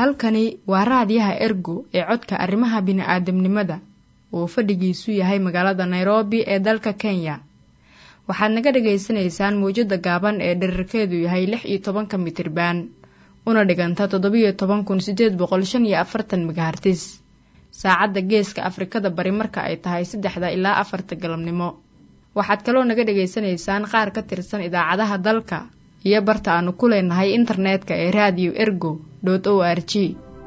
halkani waa raadiyaha ergo ee codka arrimaha bini'aadamnimada uu fadhigiisu yahay magaalada nairobi ee dalka kenya waxaad naga dhagaysanaysaan mawjadda gaaban ee dherarkeedu yahay lix iyo tobanka mitriban una dhiganta toddobiyo toban kun sideed boqol shan iyo afartan megahartis saacadda geeska afrikada bari marka ay tahay saddexda ilaa afarta galabnimo waxaad kaloo naga dhagaysanaysaan qaar ka tirsan idaacadaha dalka iyo barta aanu ku leenahay internetka ee radio ergo o r g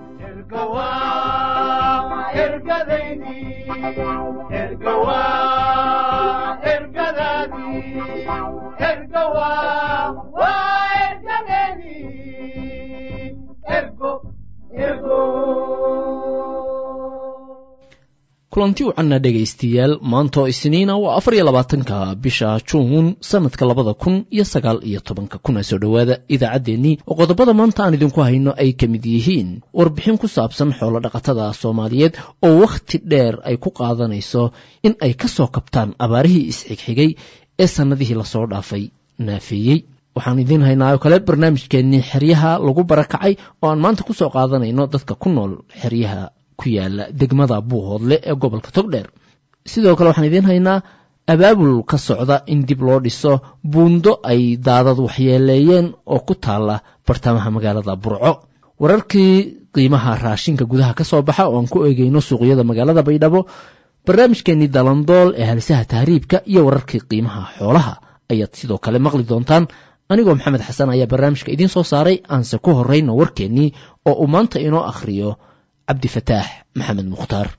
kulanti wacanna dhegaystayaal maanta oo isniina waa afar iyo labaatanka bisha juun sanadka labada kun iyo sagaal iyo tobanka kuna soo dhowaada idaacaddeenii oo qodobada maanta aan idinku hayno ay ka mid yihiin warbixin ku saabsan xoolo dhaqatada soomaaliyeed oo wakhti dheer ay ku qaadanayso in ay ka soo kabtaan abaarihii isxigxigay ee sannadihii lasoo dhaafay naafeeyey waxaan idiin haynaa oo kale barnaamijkeennii xeryaha lagu barakacay oo aan maanta ku soo qaadanayno dadka ku nool xeryaha ku yaala degmada buuhoodle ee gobolka togdheer sidoo kale waxaan idiin haynaa abaabul ka socda in dib loo dhiso buundo ay daadad waxyeeleeyeen oo ku taala bartamaha magaalada burco wararkii qiimaha raashinka gudaha ka soo baxa oo aan ku eegeyno suuqyada magaalada baydhabo barnaamijkeenii dalandool ee halisaha tahriibka iyo wararkii qiimaha xoolaha ayaad sidoo kale maqli doontaan anigoo maxamed xasan ayaa barnaamijka idiin soo saaray aanse ku horrayno warkeennii oo uu maanta inoo akhriyo cabdifataax maxamed mukhtaar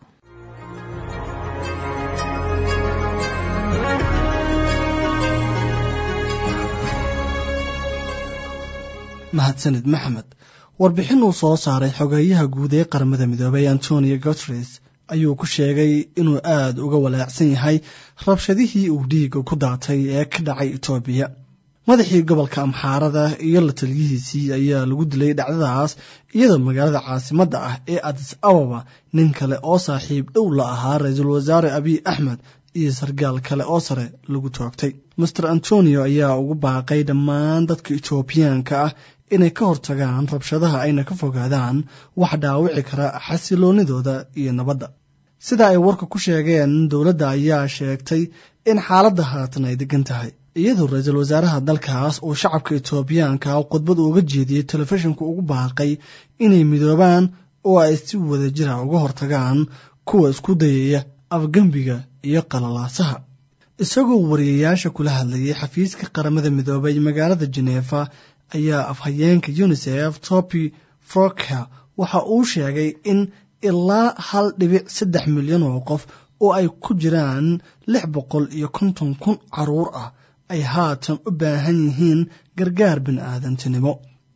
mahadsanid maxamed warbixin uu soo saaray xogeeyaha guud ee qaramada midoobay antonio guteres ayuu ku sheegay inuu aada uga walaacsan yahay rabshadihii uu dhiiga ku daatay ee ka dhacay etoobiya madaxii gobolka amxaarada iyo la taliyihiisii ayaa lagu dilay dhacdadaas iyadoo magaalada caasimadda ah ee adis ababa nin kale oo saaxiib dhow la ahaa ra-iisul wasaare abiy axmed iyo sargaal kale oo sare lagu toogtay master antonio ayaa ugu baaqay dhammaan dadka etoobiyaanka ah inay ka hortagaan rabshadaha ayna ka fogaadaan wax dhaawici kara xasiloonidooda iyo nabadda sida ay warka ku sheegeen dowladda ayaa sheegtay in xaaladda haatan ay degan tahay iyadoo ra-iisul wasaaraha dalkaas uu shacabka etoobiyaanka khudbad uga jeediyey telefishinku ugu baaqay inay midoobaan oo ay si wada jira uga hortagaan kuwa isku dayaya afgembiga iyo qalalaasaha isagoo wariyayaasha kula hadlayay xafiiska qaramada midoobay magaalada jeneefa ayaa afhayeenka unisef topi froker waxa uu sheegay in ilaa hal dhibic saddex milyan oo qof oo ay ku jiraan lix boqol iyo konton kun caruur ah ay haatan u baahan yihiin gargaar bini'aadantinimo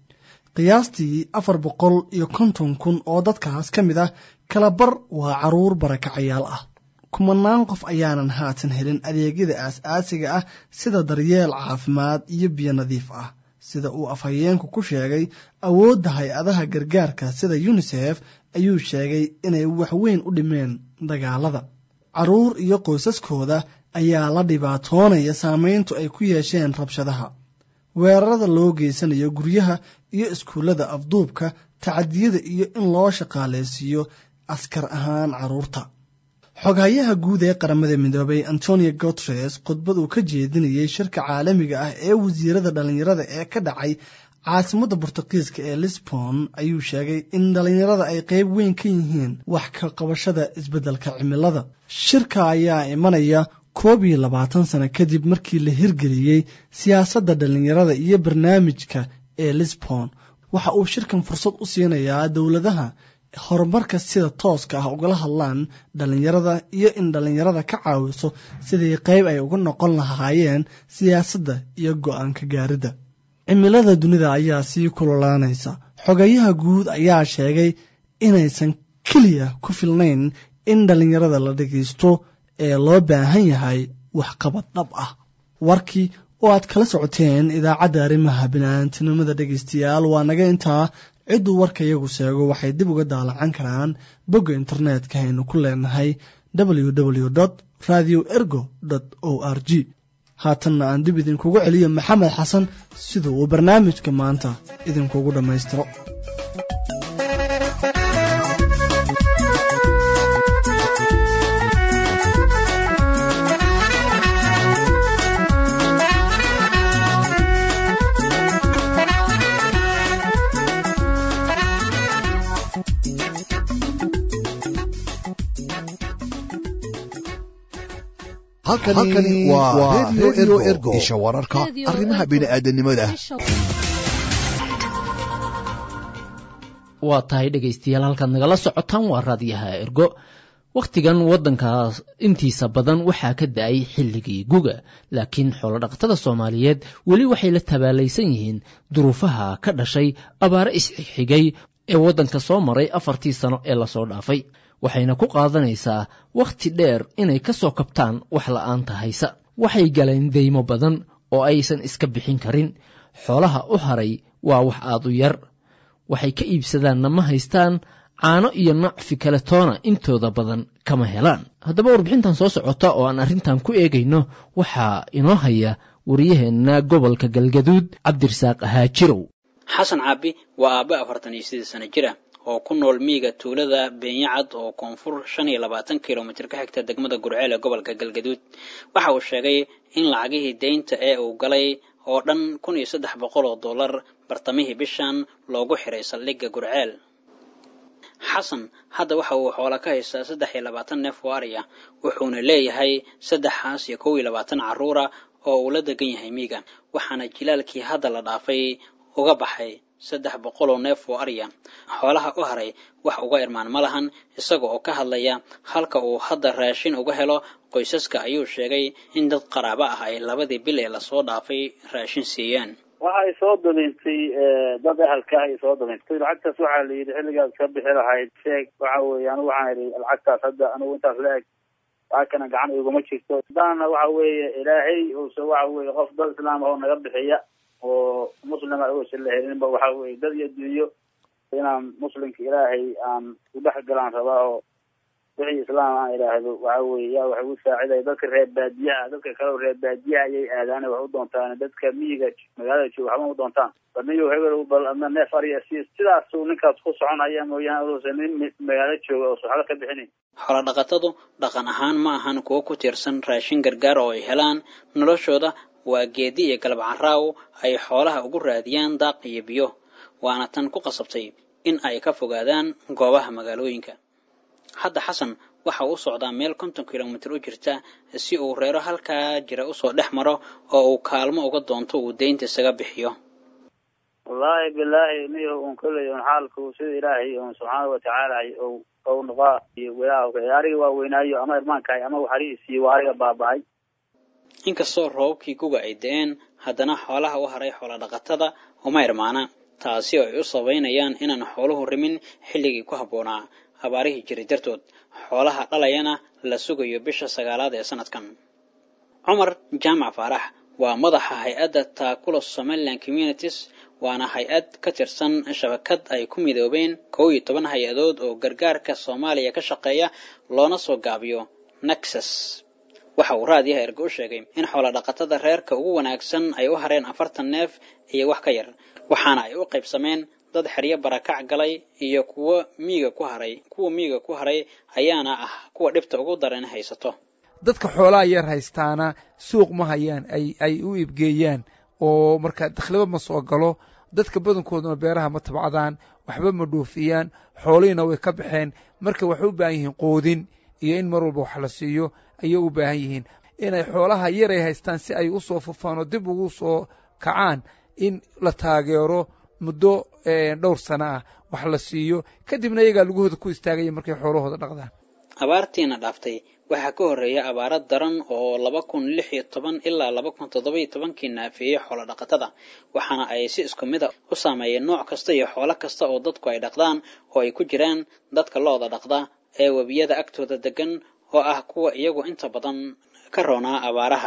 qiyaastii afar boqol iyo konton kun oo dadkaas ka mid ah kalabar waa caruur barakacayaal ah kumanaan qof ayaanan haatan helin adeegyada aas-aasiga ah sida daryeel caafimaad iyo biyo nadiif ah sida uu afhayeenku ku sheegay awoodda hay-adaha gargaarka sida yunisef ayuu sheegay inay waxweyn u dhimeen dagaalada caruur iyo qoysaskooda ayaa la dhibaatoonaya saameyntu ay ku yeesheen rabshadaha weerarada loo geysanayo guryaha iyo iskuullada afduubka tacadiyada iyo in loo shaqaalaysiiyo askar ahaan carruurta xoghayaha guud ee qaramada midoobay antonio guteres khudbad uu ka jeedinayay shirka caalamiga ah ee wasiirada dhallinyarada ee ka dhacay caasimadda bortuqiiska ee lisbon ayuu sheegay in dhallinyarada ay qeyb weyn ka yihiin wax ka qabashada isbeddelka cimilada shirka ayaa imanaya koob iyo labaatan sano kadib markii la hirgeliyey siyaasadda dhallinyarada iyo barnaamijka ee lisbon waxa uu shirkan fursad u siinayaa dowladaha horumarka sida tooska ah ugala hadlaan dhallinyarada iyo in dhallinyarada ka caawiso sidii qayb ay uga noqon lahaayeen siyaasadda iyo go-aanka gaaridda cimilada dunida ayaa sii kululaanaysa xogayaha guud ayaa sheegay inaysan keliya ku filnayn in dhallinyarada la dhegaysto ee loo baahan yahay waxqabad dhab ah warkii oo aad kala socoteen idaacadda arrimaha bini'aantinimada dhegaystayaal waa naga intaa cidduu warka iyagu sheego waxay dib uga daalacan karaan bogga internetka aynu ku leenahay www radio ergo o r g haatanna aan dib idinkugu celiyo maxamed xasan sida uu barnaamijka maanta idinkugu dhammaystiro halkani waa redio ergo isha wararka arrimaha bini'aadanimada waa tahay dhegaystayaal halkaad nagala socotaan waa raadiyaha ergo wakhtigan waddankaas intiisa badan waxaa ka da-ay xilligii guga laakiin xoolodhaqatada soomaaliyeed weli waxay la tabaalaysan yihiin duruufaha ka dhashay abaare isxigxigay ee waddanka soo maray afartii sano ee lasoo dhaafay waxayna ku qaadanaysaa wakhti dheer inay ka soo kabtaan wax la'aanta haysa waxay galeen deymo badan oo aysan iska bixin karin xoolaha u haray waa wax aad u yar waxay ka iibsadaanna ma haystaan caano iyo nacfi kale toona intooda badan kama helaan haddaba warbixintan soo socota oo aan arrintan ku eegayno waxaa inoo haya wariyaheenna gobolka galgaduud cabdirasaaq ahaajirow xasan caabi waa aabbe afartan iyo sidii sano jir ah oo ku nool miyiga tuulada beenyacad oo koonfur shan iyo labaatan kilomitir ka xigta degmada gurceel ee gobolka galgaduud waxa uu sheegay in lacagihii deynta ee uu galay oo dhan kun iyo saddex boqol oo dollar bartamihii bishan loogu xiray saldhigga gurceel xasan hadda waxa uu xoola ka haystaa saddex iyo labaatan neef oo ariya wuxuuna leeyahay saddexaas iyo kow iyo labaatan carruura oo uu la degan yahay miiga waxaana jilaalkii hadda la dhaafay uga baxay saddex boqol oo neef oo ariya xoolaha u haray wax uga irmaan ma lahan isaga oo ka hadlaya halka uu hadda raashin uga helo qoysaska ayuu sheegay in dad qaraabo ah ay labadii bil ee lasoo dhaafay raashin siiyeen waxay soo dabintay dad ahalka ay soo dabintay lacagtaas waxaa la yidhi xilligaad ka bixi lahayd sheeg waxa weeye anigu waxaan idhi lacagtaas hadda anigu intaas la eg lacagkana gacan iguma jirto daana waxa weeye ilaahay use waxa weeye qof dad islaam oo naga bixiya oo muslima uusan la helinba waxa weye dad iyo dunyo inaan muslimka ilaahay aan udhex galaan rabaa oo wixii islaam aan idhaahdo waxa weye yaa wax igu saacidaya dadka reer baadiyaha dadka kale reer baadiyaha ayay aadaane wax u doontaan dadka miyiga magaalada jooga waxba u doontaan baniyo hebel bal adna neef ariya si sidaasuu ninkaas ku soconaya mooyaane uusan nin magaalo jooga oo waxba ka bixinayn xoolo dhaqatadu dhaqan ahaan ma ahan kuwo ku tiirsan raashin gargaar oo ay helaan noloshooda waa geedi iyo galab caraaw ay xoolaha ugu raadiyaan daaq iyo biyo waana tan ku qasabtay in ay ka fogaadaan goobaha magaalooyinka hadda xasan waxa uu socdaa meel konton kilomitir u jirta si uu reero halkaa jira usoo dhex maro oo uu kaalmo uga doonto uu deynta isaga bixiyo wallaahi bilaahi niyo un kolley un xaalku sida ilaahay un subxaana watacaala ou noqaa ilaah ariga waa weynaayo ama irmaankahay ama waxariisiiyo waa ariga baaba-ay inkastoo roobabkii guga ay da-een haddana xoolaha u haray xoola dhaqatada uma irmaana taasi oo ay u sabaynayaan inaan xooluhu rimin xilligii ku habboonaa abaarihii jiray dartood xoolaha dhalayana la sugayo bisha sagaalaad ee sanadkan cumar jaamac faarax waa madaxa hay-adda taakula somaliland communities waana hay-ad ka tirsan shabakad ay ku midoobeen kow iyo toban hay-adood oo gargaarka soomaaliya ka shaqeeya loona soo gaabiyo nexus waxa uu raadiyaha ergo u sheegay in xoola dhaqatada reerka ugu wanaagsan ay u hareen afartan neef iyo wax ka yar waxaana ay u qaybsameen dad xeryo barakac galay iyo kuwo miiga ku haray kuwa miiga ku haray ayaana ah kuwa dhibta ugu daran haysato dadka xoolaha yar haystaana suuq ma hayaan ay ay u iibgeeyaan oo marka dakhliba ma soo galo dadka badankooduna beeraha ma tabcadaan waxba ma dhuufiyaan xoolihiina way ka baxeen marka waxay u baahan yihiin qoodin iyo in mar walba wax la siiyo ayay u baahan yihiin inay xoolaha yar ay haystaan si ay u soo fufaan oo dib ugu soo kacaan in la taageero muddo dhowr sano ah wax la siiyo kadibna iyagaa lugahooda ku istaagaya markay xoolahooda dhaqdaan abaartiina dhaaftay waxaa ka horreeya abaaro daran oo laba kun lix iyo toban ilaa laba kun toddoba iyo tobankii naafeeyey xoolo dhaqatada waxaana ay si isku mid a u saameeyeen nooc kasta iyo xoolo kasta oo dadku ay dhaqdaan oo ay ku jiraan dadka looda dhaqda ee webiyada agtooda degan oo ah kuwa iyagu inta badan ka roonaa abaaraha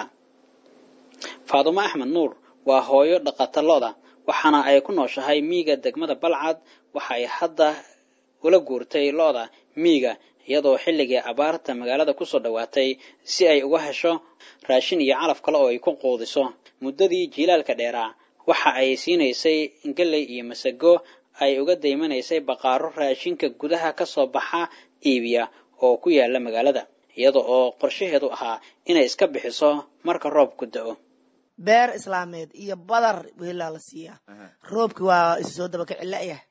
faadumo axmed nuur waa hooyo dhaqata lo-da waxaana ay ku nooshahay miiga degmada balcad waxa ay hadda ula guurtay lo-da miiga iyadoo xilligii abaarta magaalada kusoo dhowaatay si ay uga hesho raashin iyo calaf kale oo ay ku quudiso muddadii jiilaalka dheeraa waxa ay siinaysay galley iyo masago ay uga daymanaysay baqaaro raashinka gudaha ka soo baxa iibiya oo ku yaala magaalada iyada oo qorshaheedu ahaa inay iska bixiso marka roobku da-o beer islaameed iyo badar weelaa la siiyaa roobki waa isu soo dabaka cila'yah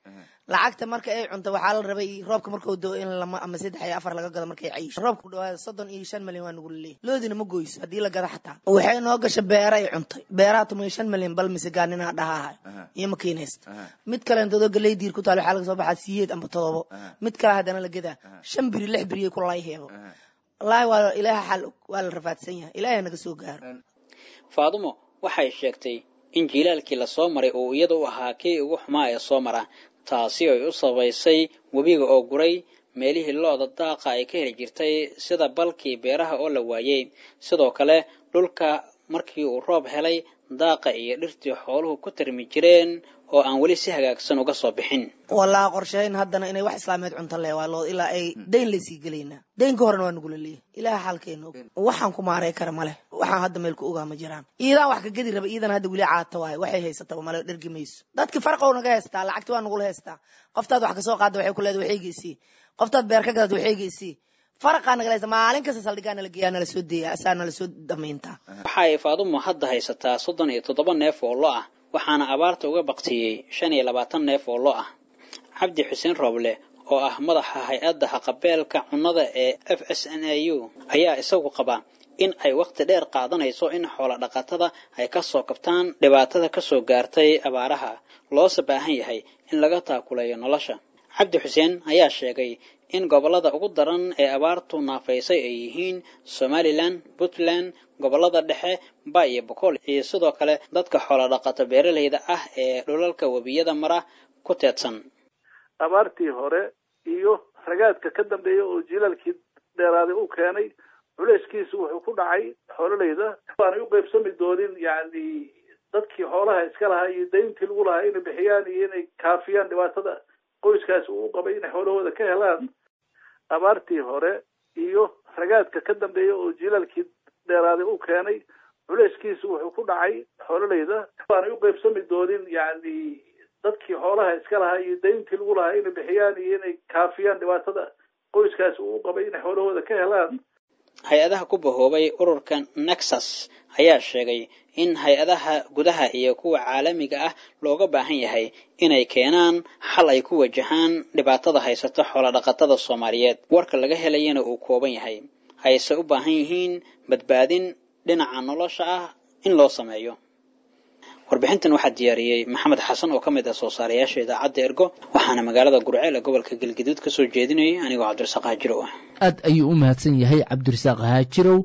lacagta marka ay cunto waxaa la rabay roobka markuu doo in lama ama saddex iyo afar laga gado markay cayisho roobka ku dhawaada soddon iyo shan milyan waa nagu laleeyahy loodina ma goyso haddii la gado xataa waxay noo gasha beera ay cuntay beeraha tuman iyo shan milyan bal mise gaanina dhahahay iyo makiinaysta mid kale intadoo galey diir ku taal waxaa laga soo baxaa siyeed amba todobo mid kale haddana la gadaa shan biri lix biriyay ku layheebo wallaahi waa ilaaha xal waa la rafaadsan yahay ilaahay naga soo gaaro faadumo waxay sheegtay in jiilaalkii lasoo maray uu iyada u ahaa kii ugu xumaa ee soo mara taasi ay u sabaysay webiga oo guray meelihii looda daaqa ay ka heli jirtay sida balkii beeraha oo la waayey sidoo kale dhulka markii uu roob helay daaqa iyo dhirtii xooluhu ku tarmi jireen oo aan weli si hagaagsan uga soo bixin wallaahi qorshayn haddana inay wax islaameed cunto leh waa loo ilaa ay dayn laysii gelaynaa daynka horena waa nagula leeyahy ilaaha xaalkeena og waxaan ku maaray kara ma leh waxaan hadda meel ku ogaa ma jiraan iidaan wax ka gedi raba iidan hadda weli caata waayo waxay haysataba male dhergi mayso dadki farqow naga haystaa lacagti waa nagula haystaa qoftaad wax kasoo qaadda waxay ku leedahay waxaygiisii qoftaad beer ka gadad waxaygiisii faraqaa nagala haysta maalin kasta saldhigaa nala geeyaa nala soo deeya asaa nala soo damayntaa waxa ay faadumo hadda haysataa soddon iyo toddoba neef oo lo ah waxaana abaarta uga baktiyey shan iyo labaatan neef oo lo ah cabdi xuseen rooble oo ah madaxa hay-adda haqabeelka cunnada ee f s n a u ayaa isagu qaba in ay wakhti dheer qaadanayso in xoola dhaqatada ay ka soo kabtaan dhibaatada ka soo gaartay abaaraha loose baahan yahay in laga taakuleeyo nolosha cabdi xuseen ayaa sheegay in gobollada ugu daran ee abaartu naafaysay ay yihiin somalilan puntland gobollada dhexe ba iyo boqol iyo sidoo kale dadka xoola dhaqato beeralayda ah ee dhulalka webiyada mara ku teedsan abaartii hore iyo ragaadka ka dambeeya oo jiilaalkii dheeraaday u keenay culeyskiisu wuxuu ku dhacay xoolalayda aanay u qaybsami doonin yani dadkii xoolaha iska lahaa iyo dayntii lagu lahaa inay bixiyaan iyo inay kaafiyaan dhibaatada qoyskaasi uu qabay inay xoolahooda ka helaan abaartii hore iyo ragaadka ka dambeeya oo jiilaalkii dheeraaday u keenay culeyskiisu wuxuu ku dhacay xoolalayda aanay u qaybsami doonin yani dadkii xoolaha iska lahaa iyo dayntii lagu lahaa inay bixiyaan iyo inay kaafiyaan dhibaatada qoyskaasi uu qabay inay xoolahooda ka helaan hay-adaha ku bahoobay ururka nexus ayaa sheegay in hay-adaha gudaha iyo kuwa caalamiga ah looga baahan yahay inay keenaan xal ay ku wajahaan dhibaatada haysata xoolodhaqatada soomaaliyeed warka laga helayana uu kooban yahay ayse u baahan yihiin badbaadin dhinaca nolosha ah in loo sameeyo warbixintan waxaa diyaariyey maxamed xasan oo ka mid ah soo saarayaasha idaacadda ergo waxaana magaalada gurceel ee gobolka galgaduud ka soo jeedinayay anigoo cabdirasaaq haajirow ah aad ayuu u mahadsan yahay cabdirasaaq haajirow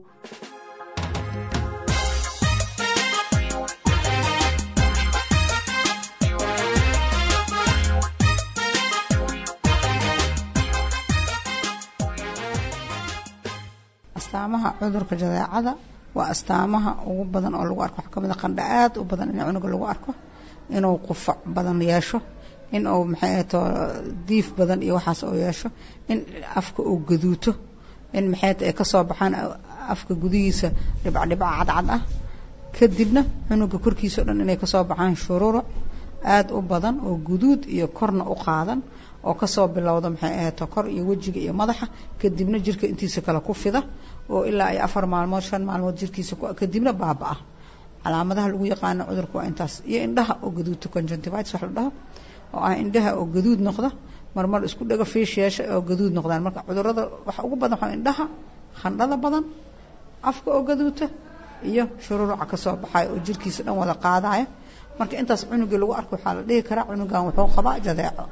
astaamaha cudurka jadeecada waa astaamaha ugu badan oo lagu arko waxaa kamid a qandha aad u badan in cunuga lagu arko inuu qufac badan yeesho in uu maxay ahato diif badan iyo waxaas uu yeesho in afka uu gaduuto in maxay ay kasoo baxaan afka gudihiisa dhibcdhibca cadcad ah kadibna cunuga korkiisa o dhan inay kasoo baxaan shururuc aada u badan oo guduud iyo korna u qaadan oo kasoo bilowda maxay ahato kor iyo wejiga iyo madaxa kadibna jirka intiisa kale ku fida oo ilaa ay afar maalmood shan maalmood jirkiisa kadibna baaba-a calaamadaha lagu yaqaano cudurka waa intaas iyo indhaha oo gaduudta conjunctivitis wax la dhaho oo ah indhaha oo gaduud noqda marmar isku dhago fiish yeesha oo gaduud noqdaan marka cudurada waxa ugu badan waxaa indhaha khandhada badan afka oo gaduuta iyo shururuca kasoo baxaya oo jirkiisa dhan wada qaadaya marka intaas cunugii lagu arko waxaa la dhihi karaa cunugan wuxuu qabaa jadeeco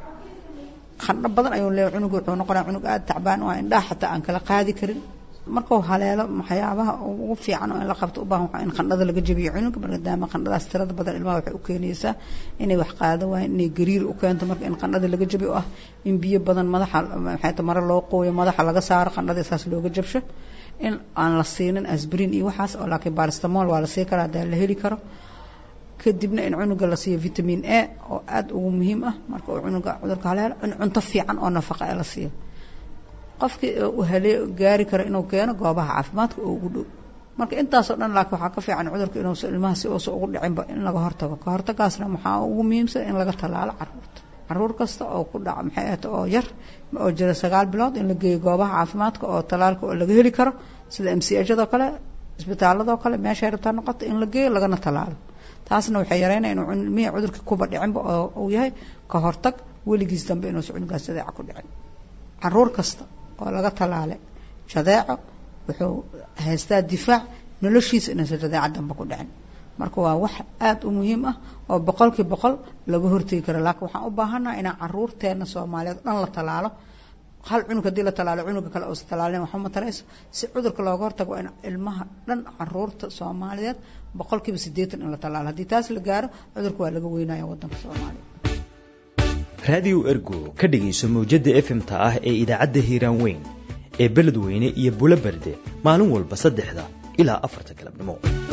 khandho badan ayuu leeyahay cunuga wuxuu noqonaya cunug aada tacbaan oo indhaha xataa aan kala qaadi karin markuu haleelo waxyaabaha ugu fiican oo in la qabto u baahan waxaa in qandhada laga jabiyo cunuga maadaama qandhadaas tirada badan ilmaha waxay u keenaysaa inay wax qaado waayeen inay gariir u keento marka in qandhada laga jabiyo ah in biyo badan madaxa maxay ta mare loo qooyo madaxa laga saaro qandhada saas looga jabsho in aan la siinin asbrin iyo waxaas oo laakiin baristamol waa la sii karaa hadaa la heli karo kadibna in cunuga la siiyo vitamin a oo aada ugu muhiim ah marka uu cunuga cudurka haleelo in cunto fiican oo nafaqa ee la siiyo qofkii uu halee gaari karo inuu keeno goobaha caafimaadka oo ugu dhow marka intaasoo dhan laakiin waxaa ka fiican cudurka inuusa ilmaha si uusa ugu dhicinba in laga hortago ka hortagaasna waxaa ugu muhiimsan in laga tallaalo caruurta caruur kasta oo ku dhaca maxay ahata oo yar oo jira sagaal bilood in la geeyo goobaha caafimaadka oo tallaalka oo laga heli karo sida m c hado kale isbitaaladoo kale meeshay rabtaa noqoto in la geeyo lagana tallaalo taasna waxay yareynaya inuu ilmihii cudurka kuba dhicinba oo uu yahay ka hortag weligiis dambe inuusa cunugaas jadeeca ku dhicin caruur kasta oo laga talaalay jadeeco wuxuu haystaa difaac noloshiisa inuusan jadeeca dambe ku dhicin marka waa wax aada u muhiim ah oo boqolkii boqol laga hortegi karo laakiin waxaan u baahannaha inaan caruurteena soomaaliyeed dhan la talaalo hal cunug haddii la talaalo cunuga kale uusa talaalin waxba ma tarayso si cudurka looga hortago waa in ilmaha dhan caruurta soomaaliyeed boqolkiiba siddeetan in la talaalo haddii taas la gaaro cudurka waa laga weynaya waddanka soomaaliya raadiyo ergo ka dhegayso mawjadda efmta ah ee idaacadda hiiraan weyn ee beledweyne iyo bulo berde maalin walba saddexda ilaa afarta galabnimo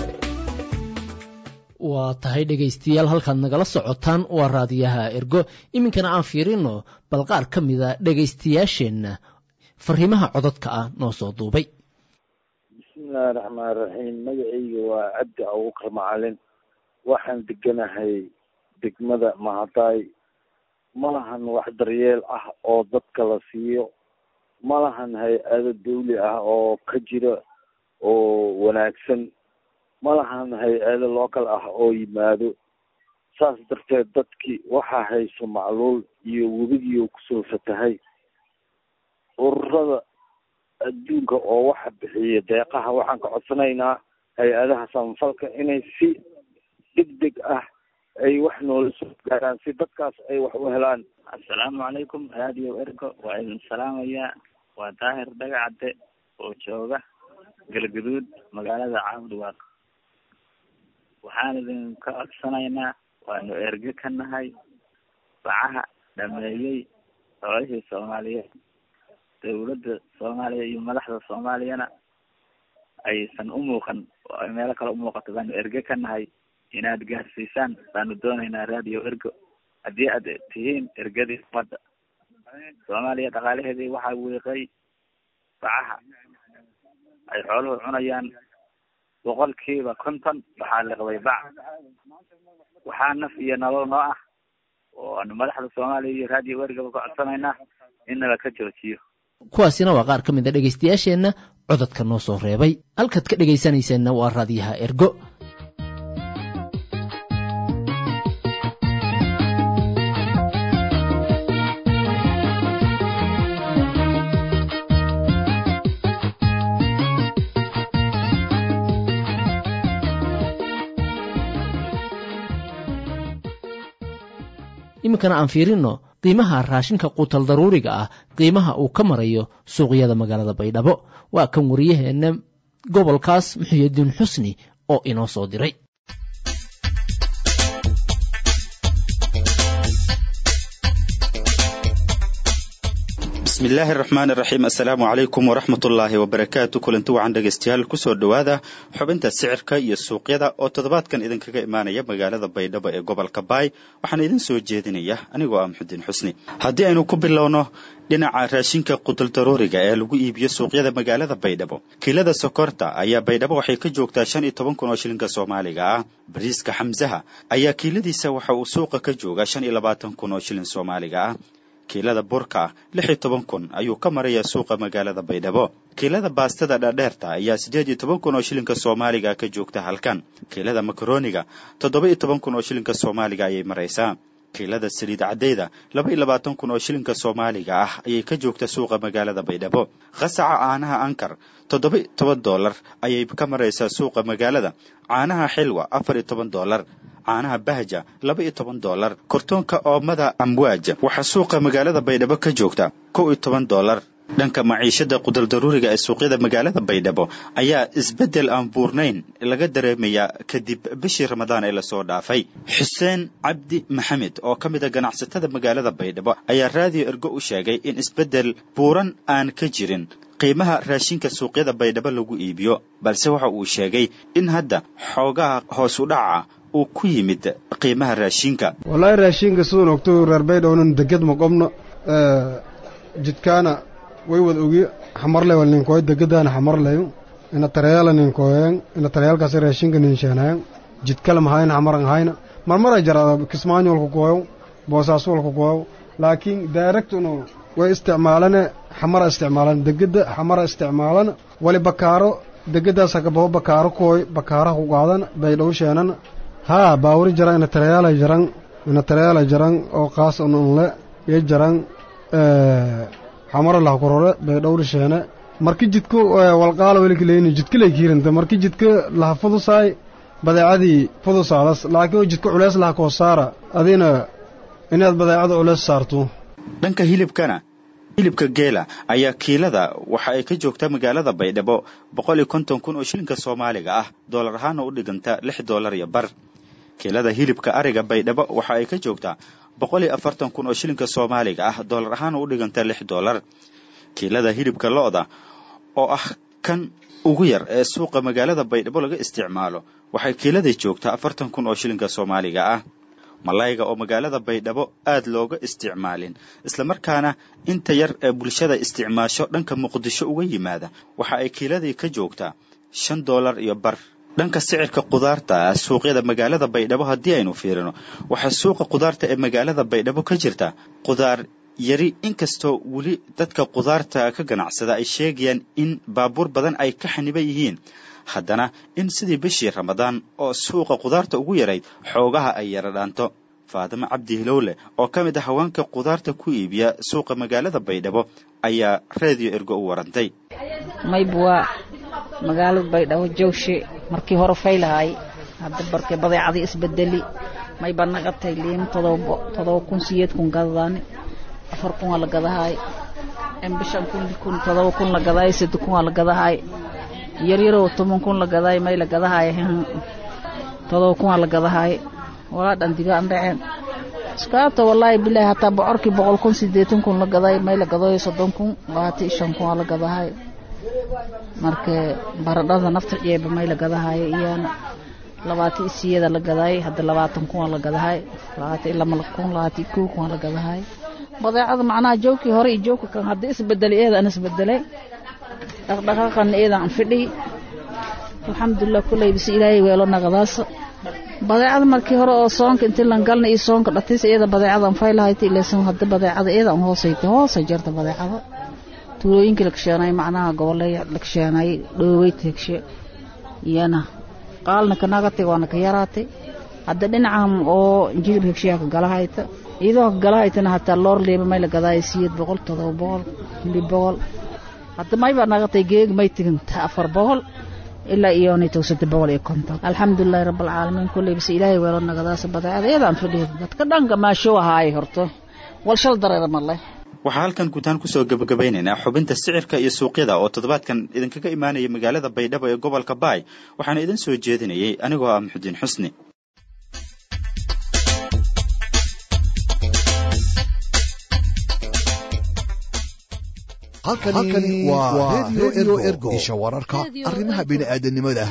waa tahay dhegaystayaal halkaad nagala socotaan waa raadiyaha ergo iminkana aan fiirino bal qaar ka mida dhegaystayaasheenna fariimaha cododka ah noo soo duubay bismillahi raxmaan raxiim magacayga waa cabdi abuukar macalin waxaan deganahay degmada mahadaay ma lahan wax daryeel ah oo dadka la siiyo ma lahan hay-ado dawli ah oo ka jira oo wanaagsan ma lahan hay-ado local ah oo yimaado saas darteed dadkii waxaa hayso macluul iyo webigiio kusoo fatahay ururada adduunka oo waxa bixiya deeqaha waxaan ka codsanaynaa hay-adaha samafalka inay si deg deg ah ay wax noola soo gaaraan si dadkaas ay wax u helaan assalaamu calaykum radio ergo waa idin salaamayaa waa daahir dhagacadde oo jooga galgaduud magaalada caabudwaaq waxaan idinka codsanaynaa waanu erge ka nahay bacaha dhameeyey xoolihii soomaaliyeed dawladda soomaaliya iyo madaxda soomaaliyana aysan u muuqan oo ay meelo kale umuuqato baanu erge ka nahay inaad gaarsiisaan baanu doonaynaa radio ergo haddii aad tihiin ergadii ummadda soomaaliya dhaqaalaheedii waxaa wiiqay bacaha ay xooluhu cunayaan boqolkiiba konton waxaa liqday bac waxaa naf iyo nolol noo ah oo aanu madaxda soomaaliya iyo radio ergaba ka codsanaynaa in nala ka joojiyo kuwaasina waa qaar ka mid a dhegaystayaasheenna cododka noo soo reebay halkaad ka dhegaysanayseena waa raadiyaha ergo iminkana aan fiirino qiimaha raashinka quutal daruuriga ah qiimaha uu ka marayo suuqyada magaalada baydhabo waa kan wariyaheenna gobolkaas muxuyadiin xusni oo inoo soo diray bismillaahi araxmaan iraxiim assalaamu calaykum waraxmat ullaahi wabarakaatu kulanti wacan dhegaystayaal kusoo dhowaada xubinta sicirka iyo suuqyada oo toddobaadkan idinkaga imaanaya magaalada baydhabo ee gobolka baay waxaana idin soo jeedinaya anigoo ah muxudiin xusni haddii aynu ku bilowno dhinaca raashinka quduldaruuriga ee lagu iibiyo suuqyada magaalada baydhabo kiilada sokorta ayaa baydhabo waxay ka joogtaa shan iyo toban kun oo shilinka soomaaliga ah bariiska xamsaha ayaa kiiladiisa waxa uu suuqa ka joogaa shan iyo labaatan kun oo shilin soomaaliga ah kiilada burka lix iyo toban kun ayuu ka marayaa suuqa magaalada baydhabo kiilada baastada dhaadheerta ayaa siddeed iyo toban kun oo shilinka soomaaliga ka joogta halkan kiilada makarooniga toddoba iyo toban kun oo shilinka soomaaliga ayay maraysaa kiilada saliid caddeyda laba iyo labaatan kun oo shilinka soomaaliga ah ayay ka joogta suuqa magaalada baydhabo qasaca caanaha ankar toddoba iyo toban doolar ayay ka maraysaa suuqa magaalada caanaha xilwa afar iyo toban doolar caanaha bahja laba iyo toban doolar kortoonka oomada amwaaj waxaa suuqa magaalada baydhabo ka joogta kow iyo toban doolar dhanka maciishada qudaldaruuriga ee suuqyada magaalada baydhabo ayaa isbeddel aan buurnayn laga dareemayaa kadib bishii ramadaan ee lasoo dhaafay xuseen cabdi maxamed oo ka mid a ganacsatada magaalada baydhabo ayaa raadiyo ergo u sheegay in isbeddel buuran aan ka jirin qiimaha raashinka suuqyada baydhabo lagu iibiyo balse waxa uu sheegay in hadda xoogaha hoos u dhaca uu ku yimid qiimaha raashinka wallaahi raashinka sidun ogto reer baydhownan deged ma qobno jidkaana way wad ogi xamarley wal ninkooy degedana xamarleyo ina tareyaala ninkooyen ina tareyaalkaasi raashinka ninsheenayan jidkale mahayna xamaran hayna marmara jarada kismaanyo walku kooyo boosaaso walku kooyo laakiin directunu way isticmaalane xamara isticmaalan degeda xamara isticmaalana wali bakaaro degadaas hakabaho bakaaro kooy bakaaraha ku qaadana baydhow sheenana haa baawuri jaran ina tareyaala jaran ina tareyaala jaran oo qaas ununle iyo jaran xamaro laha korore baydhowri sheene marki jidka walqaala welikaleeni jidkalay kiiranta marki jidka laha fudusaay badeecadii fudusaadas laakiin jidka culeys laha koo saara adina inaad badeecada culeys saarto dhanka hilibkana hilibka geela ayaa kiilada waxa ay ka joogtaa magaalada baydhabo boqol iyo konton kun oo shilinka soomaaliga ah doolar ahaana u dhiganta lix doolar iyo bar kiilada hilibka ariga baydhabo waxa ay ka joogtaa boqol iyo afartan kun oo shilinka soomaaliga ah doolar ahaana u dhiganta lix doolar kiilada hilibka lo-da oo ah kan ugu yar ee suuqa magaalada baydhabo laga isticmaalo waxay kiiladii joogtaa afartan kun oo shilinka soomaaliga ah malayga oo magaalada baydhabo aad looga isticmaalin islamarkaana inta yar ee bulshada isticmaasho dhanka muqdisho uga yimaada waxa ay kiiladii ka joogtaa shan doolar iyo bar dhanka sicirka kudaarta suuqyada magaalada baydhabo haddii aynu fiirino waxaa suuqa kudaarta ee magaalada baydhabo ka jirta kudaar yari inkastoo weli dadka kudaarta ka ganacsada ay sheegayaan in baabuur badan ay ka xaniban yihiin haddana in sidii bishii ramadaan oo suuqa kudaarta ugu yarayd xoogaha ay yara dhaanto faadimo cabdi hilowle oo ka mid ah haweenka kudaarta ku iibiya suuqa magaalada baydhabo ayaa reediyo ergo u warantay mayba waa magaalada baydhabo jawshe markii hore faylahay hadda barke badeecadii isbedeli mayba nagatay liim todoba todoba kun siyeed kun gadadaani afar kun waa la gadahay bishan kun kun todoba kun la gadahay saddex kun waa la gadahay yaryaroo toban kun la gadahay may la gadahay todoba kun waa la gadahay walaa dhandiga aan dhaceen iskaabta wallaahi bilaahi hataa bocorkii boqol kun sideetan kun la gaday may la gadayo soddon kun labaatan shan kun waa la gadahay marka baradhada nafta ceeba may la gadahay iyana labaatan isiyada la gadaay hadda labaatan kun waa la gadahay labaatan iyo lama kun labaatan iyo kow kun waa la gadahay badeecada macnaha joogkii hore iyo joogka kan haddii isbedelay eeda aan isbedelay dhaqdhaqaaqana eeda aan fidhiy alxamdulilah kulley bise ilaahay weelo naqdaasa badeecada markii hore oo soonka intii lan galna iyo soonka dhatis iyada badeecada aan faylahayta ilaysan hadda badeecada iyada aan hoosayta hoosay jarta badeecada tuulooyinkii la kasheenay macnaha goboley la kasheenay dhooweyta hegshe iyana qaalna ka nagatay waana ka yaraatay hadda dhinacan oo jilib hegshiyaa ka galahayta iyadoo ka galahaytana hataa loor liiba may la gadaaya siyeed boqol todoba boqol lib boqol hadda maybaa nagatay geeg may tiganta afar boqol ilaa iyonay towsada boqol iyo konton alxamdulilahi rabaalcaalamiin kulley base ilaahay weelo nagadaasa badeecada iyadaan fadhiya dadka dhanka maasho ahaay horto walshal dareera male waxaa halkan guutaan kusoo gebagabaynaynaa xubinta sicirka iyo suuqyada oo toddobaadkan idinkaga imaanaya magaalada baydhabo ee gobolka baay waxaana idin soo jeedinayay anigoo ah muxudiin xusni halkani waa redio ergo isha wararka arrimaha bini'aadanimada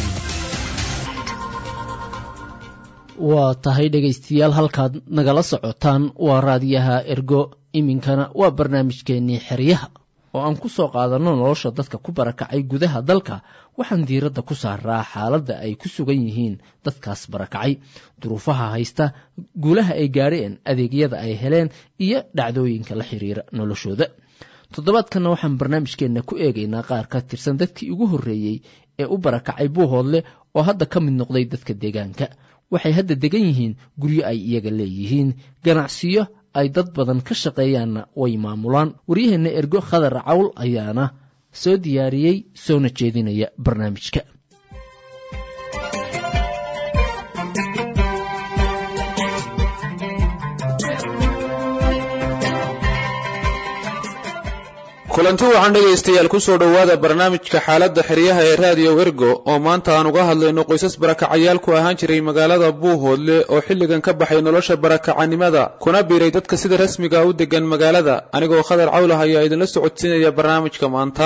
waa tahay dhegaystayaal halkaad nagala socotaan waa raadiyaha ergo iminkana waa barnaamijkeennii xeryaha oo aan ku soo qaadanno nolosha dadka ku barakacay gudaha dalka waxaan diiradda ku saaraa xaaladda ay ku sugan yihiin dadkaas barakacay duruufaha haysta guulaha ay gaadheen adeegyada ay heleen iyo dhacdooyinka la xiriira noloshooda toddobaadkanna waxaan barnaamijkeenna ku eegaynaa qaar ka tirsan dadkii ugu horreeyey ee u barakacay buuhoodle oo hadda ka mid noqday dadka deegaanka waxay hadda degan yihiin guryo ay iyaga leeyihiin ganacsiyo ay dad badan ka shaqeeyaanna way maamulaan waryaheenna ergo khadar cawl ayaana soo diyaariyey soona jeedinaya barnaamijka kulanti waxaan dhegaystayaal ku soo dhowaada barnaamijka xaaladda xeryaha ee raadiyo ergo oo maanta aan uga hadlayno qoysas barakacayaal ku ahaan jiray magaalada buuhoodle oo xilligan ka baxay nolosha barakacanimada kuna biiray dadka sida rasmiga u degan magaalada anigoo khadar cawlah ayaa idinla socodsiinaya barnaamijka maanta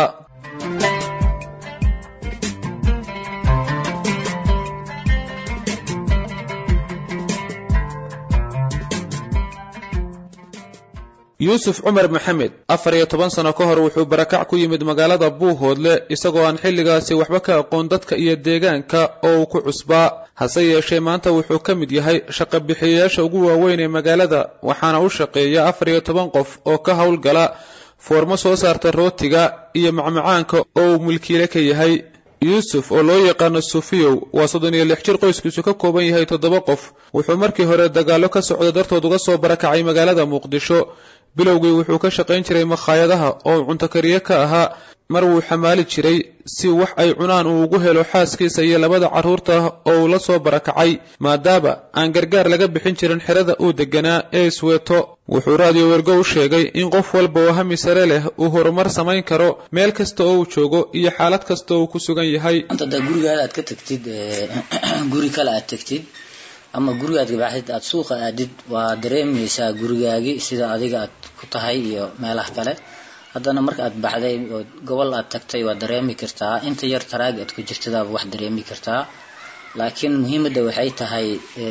yuusuf cumar maxamed afar iyo toban sano ka hor wuxuu barakac ku yimid magaalada buuhoodle isagoo aan xilligaasi waxba ka aqoon dadka iyo deegaanka oo uu ku cusbaa hase yeeshee maanta wuxuu ka mid yahay shaqa bixiyayaasha ugu waaweyn ee magaalada waxaana u shaqeeya afar iyo toban qof oo ka howlgala foormo soo saarta rootiga iyo macmacaanka oo uu mulkiile ka yahay yuusuf oo loo yaqaano sufiyow waa soddon iyo lix jir qoyskiisu ka kooban yahay toddoba qof wuxuu markii hore dagaallo ka socda dartood uga soo barakacay magaalada muqdisho bilowgii wuxuu ka shaqayn jiray makhaayadaha oo cunto kariye ka ahaa mar wuu xamaali jiray si wax ay cunaan uu ugu helo xaaskiisa iyo labada carruurta oo uu la soo barakacay maadaama aan gargaar laga bixin jirin xerada uu deganaa ee isweeto wuxuu raadiyo wergo u sheegay in qof walba oo hami sare leh uu horumar samayn karo meel kasta oo uu joogo iyo xaalad kasta oo uu ku sugan yahay da gurigaada aad ka tagtid guri kale aad tagtid ama gurigaad gabaxdid aad suuqa aadid waa dareemaysaa gurigaagii sida adiga aad ku tahay iyo meelaha kale haddana marka aad baxday oo gobol aad tagtay waa dareemi kartaa inta yar taraagi aad ku jirtadaaba wax dareemi kartaa laakiin muhiimadda waxay tahay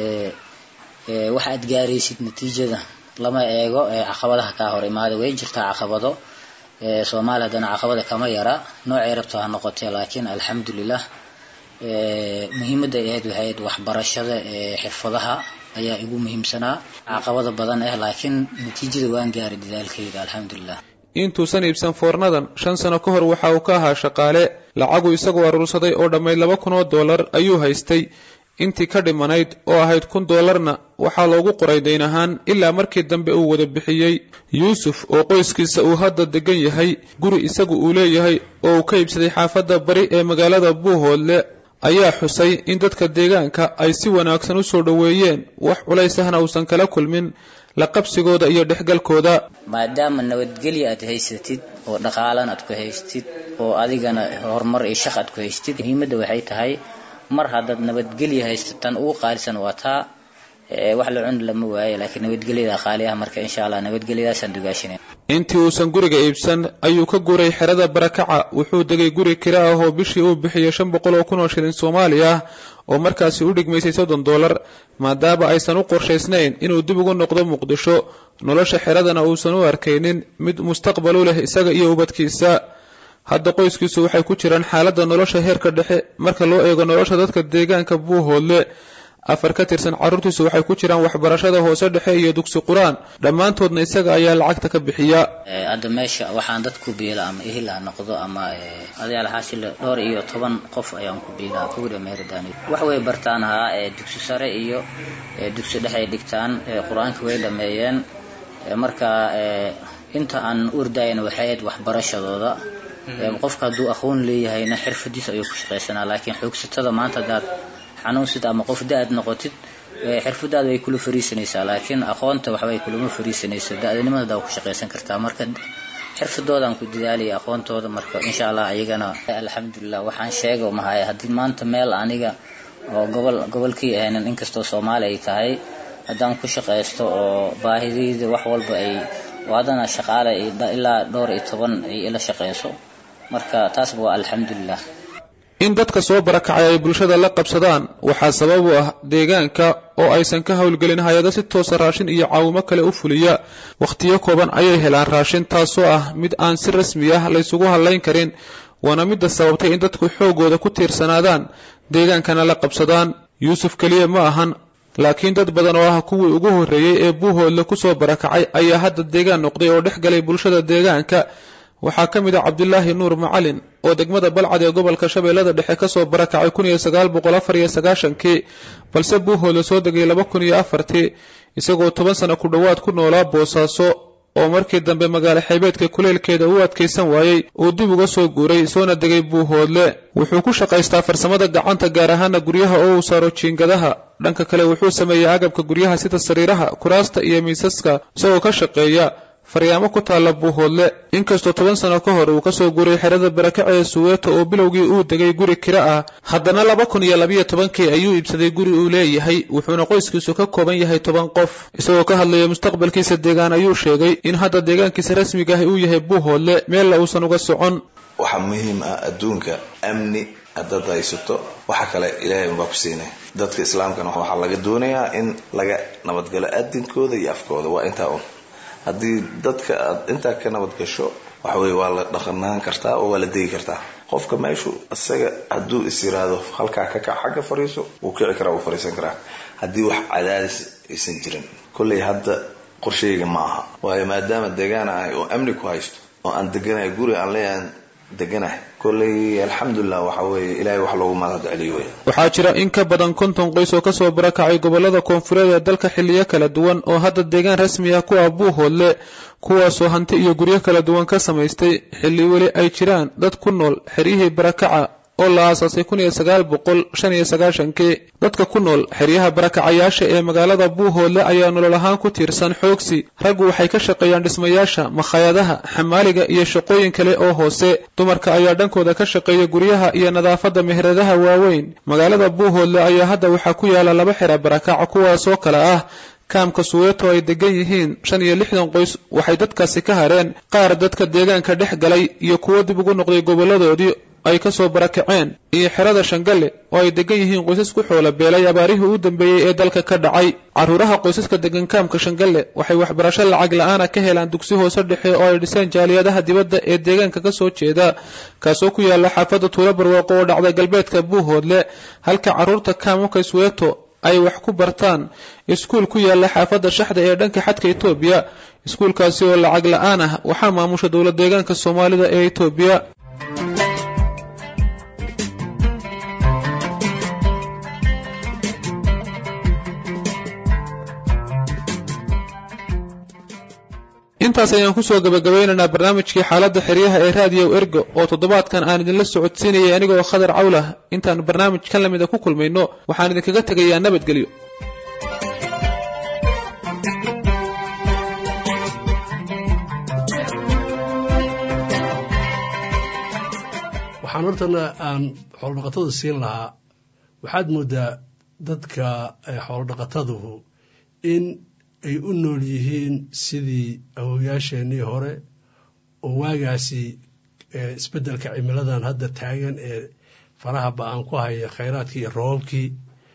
waxa aad gaaraysid natiijada lama eego caqabadaha kaa hor imaada way jirtaa caqabado soomaaliya haddana caqabada kama yara noocay rabto ha noqotee laakiin alxamdulilah muhiimadda ay ahayd waxay ahayd waxbarashada xirfadaha ayaa igu muhiimsanaa caqabada badan ah laakiin natiijada waan gaaray dadaalkayga alxamdulilah intuusan iibsan foornadan shan sano ka hor waxa uu ka ahaa shaqaale lacagu isagoo aruursaday oo dhammayd laba kun oo dollar ayuu haystay intii ka dhimanayd oo ahayd kun dollarna waxaa loogu qoray dayn ahaan ilaa markii dambe uu wada bixiyey yuusuf oo qoyskiisa uu hadda degan yahay guri isagu uu leeyahay oo uu ka iibsaday xaafadda bari ee magaalada buuhoodle ayaa xusay in dadka deegaanka ay si wanaagsan u soo dhoweeyeen wax culays ahna uusan kala kulmin la qabsigooda iyo dhexgalkooda maadaama nabadgelya aad haysatid oo dhaqaalan aad ku haystid oo adigana horumar iyo shaq aad ku haystid muhiimadda waxay tahay mar haddaad nabadgelya haysatan ugu qaalisan waa taa wax la cuni lama waayo laakiin nabadgelyada qaali ah marka insha allah nabadgelyadaasaan dugaashinay intii uusan guriga iibsan ayuu ka guuray xerada barakaca wuxuu degay guri kira ah oo bishii uu bixiyey shan boqol oo kun oo shilin soomaali ah oo markaasi u dhigmaysay soddon dollar maadaama aysan u qorshaysnayn inuu dib ugu noqdo muqdisho nolosha xeradana uusan u arkaynin mid mustaqbal u leh isaga iyo ubadkiisa hadda qoyskiisu waxay ku jiraan xaaladda nolosha heerka dhexe marka loo eego nolosha dadka deegaanka buuhoodle afar ka tirsan carruurtiisu waxay ku jiraan waxbarashada hoose dhexe iyo dugsi qur-aan dhammaantoodna isaga ayaa lacagta ka bixiya hadda meesha waxaan dad ku biila ama ehil ha noqdo ama adayaal xaasile dhowr iyo toban qof ayaan ku biilaa kuwida meeradaan wax way bartaan ahaa dugsi sare iyo dugsi dhexe ay dhigtaan qur-aanka way dhameeyeen marka inta aan urdayana waxay ahayd waxbarashadooda qofka hadduu aqoon leeyahayna xirfadiisa ayuu ku shaqaysanaa laakiin xoogsatada maanta hadaad xanuunsid ama qof da-ad noqotid xirfadaada way kula fariisanaysaa laakiin aqoonta waxbay kulama fariisanayso da-danimada daa ku shaqaysan kartaa marka xirfadoodan ku dadaalaya aqoontooda marka insha allah ayagana alxamdulilah waxaan sheega mahaya haddii maanta meel aniga oo gobol gobolkii ahaynin inkastoo soomaali ay tahay haddaan ku shaqaysto oo baahidayda wax walba ay waadana shaqaale ilaa dhowr iyo toban ay ila shaqayso marka taasba waa alxamdulilah in dadka soo barakacay ay bulshada la qabsadaan waxaa sabab u ah deegaanka oo aysan ka howlgelin hay-ado si toosa raashin iyo caawimo kale u fuliya wakhtiyo kooban ayay helaan raashin taasoo ah mid aan si rasmi ah laysugu hadlayn karin waana midda sababtay in dadku xoogooda ku tiirsanaadaan deegaankana la qabsadaan yuusuf keliya ma ahan laakiin dad badan oo ah kuwii ugu horreeyey ee buuhoodle ku soo barakacay ayaa hadda deegaan noqday oo dhex galay bulshada deegaanka waxaa ka mid ah cabdilaahi nuur macalin oo degmada balcad ee gobolka shabeellada dhexe ka soo barakacay kun iyo sagaal boqol afar iyo sagaashankii balse buuhoodle soo degay laba kun iyo afartii isagoo toban sano ku dhowaad ku noolaa boosaaso oo markii dambe magaalo xeebeedka kuleylkeeda u adkaysan waayey uu dib uga soo guuray soona degay buuhoodle wuxuu ku shaqaystaa farsamada gacanta gaar ahaana guryaha oo uu saaro jiingadaha dhanka kale wuxuu sameeyey agabka guryaha sida sariiraha kuraasta iyo miisaska isagoo ka shaqeeya faryaamo ku taalla buuhoodle inkastoo toban sano ka hor uu kasoo guuray xerada barakaca ee suweeto oo bilowgii uu degay guri kira ah haddana laba kun iyo labiyo tobankii ayuu iibsaday guri uu leeyahay wuxuuna qoyskiisu ka kooban yahay toban qof isagoo ka hadlaya mustaqbalkiisa deegaan ayuu sheegay in hadda deegaankiisa rasmiga ahi uu yahay buuhoodle meella uusan uga socon waxaa muhiim ah adduunka amni haddaad haysato waxa kale ilaahay unbaa ku siinay dadka islaamkana waxaa laga doonayaa in laga nabadgalo adinkooda iyo afkooda waa intaa un haddii dadka aad intaa ka nabad gasho waxaweye waa la dhaqanaan kartaa oo waa la degi kartaa qofka meeshu isaga hadduu is yiraahdo halkaa ka kac xagga fariiso wuu kici karaa wuu fariisan karaa haddii wax cadaadis aysan jirin kolley hadda qorsheyga ma aha waayo maadaama deegaan ahay oo amni ku haysto oo aan deganahay guri aan leeyahan deganahay kolley alxamdulilah waxa weeye ilaahay wax loogu mahad celiyo wey waxaa jira in ka badan konton qoys oo kasoo barakacay gobolada koonfureed ee dalka xiliyo kala duwan oo hadda deegaan rasmi ah ku ah buuhoodle kuwaasoo hanti iyo guryo kala duwan ka samaystay xilli weli ay jiraan dad ku nool xeryihii barakaca oo la aasaasay kun iyo sagaal boqol shan iyo sagaashankii dadka ku nool xeryaha barakacayaasha ee magaalada buuhoodle ayaa nolol ahaan ku tiirsan xoogsi raggu waxay ka shaqeeyaan dhismayaasha makhaayadaha xamaaliga iyo shaqooyin kale oo hoose dumarka ayaa dhankooda ka shaqeeya guryaha iyo nadaafadda meheradaha waaweyn magaalada buuhoodle ayaa hadda waxaa ku yaala laba xera barakaca kuwaasoo kale ah kaamka suweeto ay degan yihiin shan iyo lixdan qoys waxay dadkaasi ka hareen qaar dadka deegaanka dhex galay iyo kuwo dib ugu noqday goboladoodii ay kasoo barakaceen iyo xerada shangalle oo ay degan yihiin qoysas ku xoola beelay abaarihii u dambeeyey ee dalka ka dhacay carruuraha qoysaska degan kaamka shangalle waxay waxbarasho lacag la-aana ka helaan dugsi hoose dhexe oo ay dhiseen jaaliyadaha dibadda ee deegaanka kasoo jeeda kaasoo ku yaala xaafadda tuulo barwaaqo oo dhacda galbeedka buuhoodle halka carruurta kaamka sweeto ay wax ku bartaan iskuul ku yaala xaafadda shaxda ee dhanka xadka etoobiya iskuulkaasi oo lacag la-aan ah waxaa maamusha dowla deegaanka soomaalida ee etoobiya intaas ayaan kusoo gabagabeynaynaa barnaamijkii xaaladda xeryaha ee raadiyo ergo oo toddobaadkan aan idinla socodsiinayay anigoo khadar cawlah intaan barnaamij kan lamida ku kulmayno waxaan idinkaga tegayaa nabadgelyo waxaan hortana aan xoolodhaqatada siin lahaa waxaad moodaa dadka xoolodhaqataduhu in ay u nool yihiin sidii awowayaasheenii hore oo waagaasi isbeddelka cimiladan hadda taagan ee faraha ba-aan ku haya khayraadkii iyo roobabkii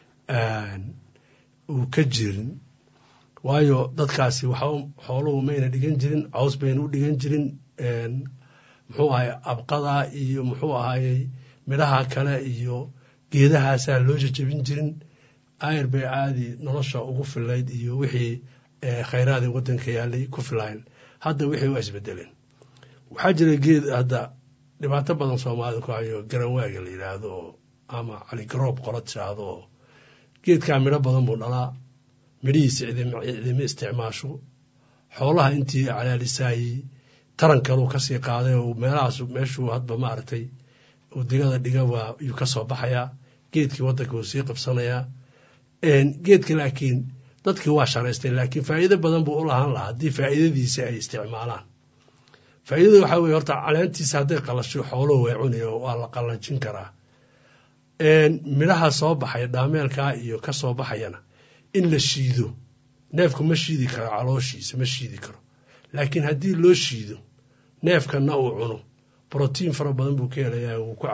uu ka jirin waayo dadkaasi waxa xooluhu mayna dhigan jirin caws bayna u dhigan jirin muxuu ahay abqada iyo muxuu ahayey midhaha kale iyo geedahaasaa loo jajabin jirin ayr bay caadi nolosha ugu filayd iyo wixii khayraadii waddanka yaalay ku filayn hadda wixii waa isbedeleen waxaa jira geed hadda dhibaato badan soomaalida ku hayo garanwaaga la yidhaahdo oo ama caligaroob qola tiraahdo oo geedkaa midho badan buu dhalaa midhihiisa cidima isticmaasho xoolaha intii calaalisaayey taran kaluu kasii qaaday oo meelahaas meeshuu hadba maaragtay uu digada dhiga waa yuu ka soo baxayaa geedkii waddanka wuu sii qabsanayaa geedka laakiin dadkii waa sharaystay laakiin faa'iido badan buu u lahaan lahaa haddii faa'iidadiisa ay isticmaalaan faa'iidada waxaa weye horta caleentiisa hadday qalasho xooluhu way cunaya waa la qallanjin karaa midhaha soo baxaya dhaameelkaa iyo ka soo baxayana in la shiido neefku ma shiidi karo calooshiisa ma shiidi karo laakiin haddii loo shiido neefkana uu cuno brotiin fara badan buu ka helayaa wuu ku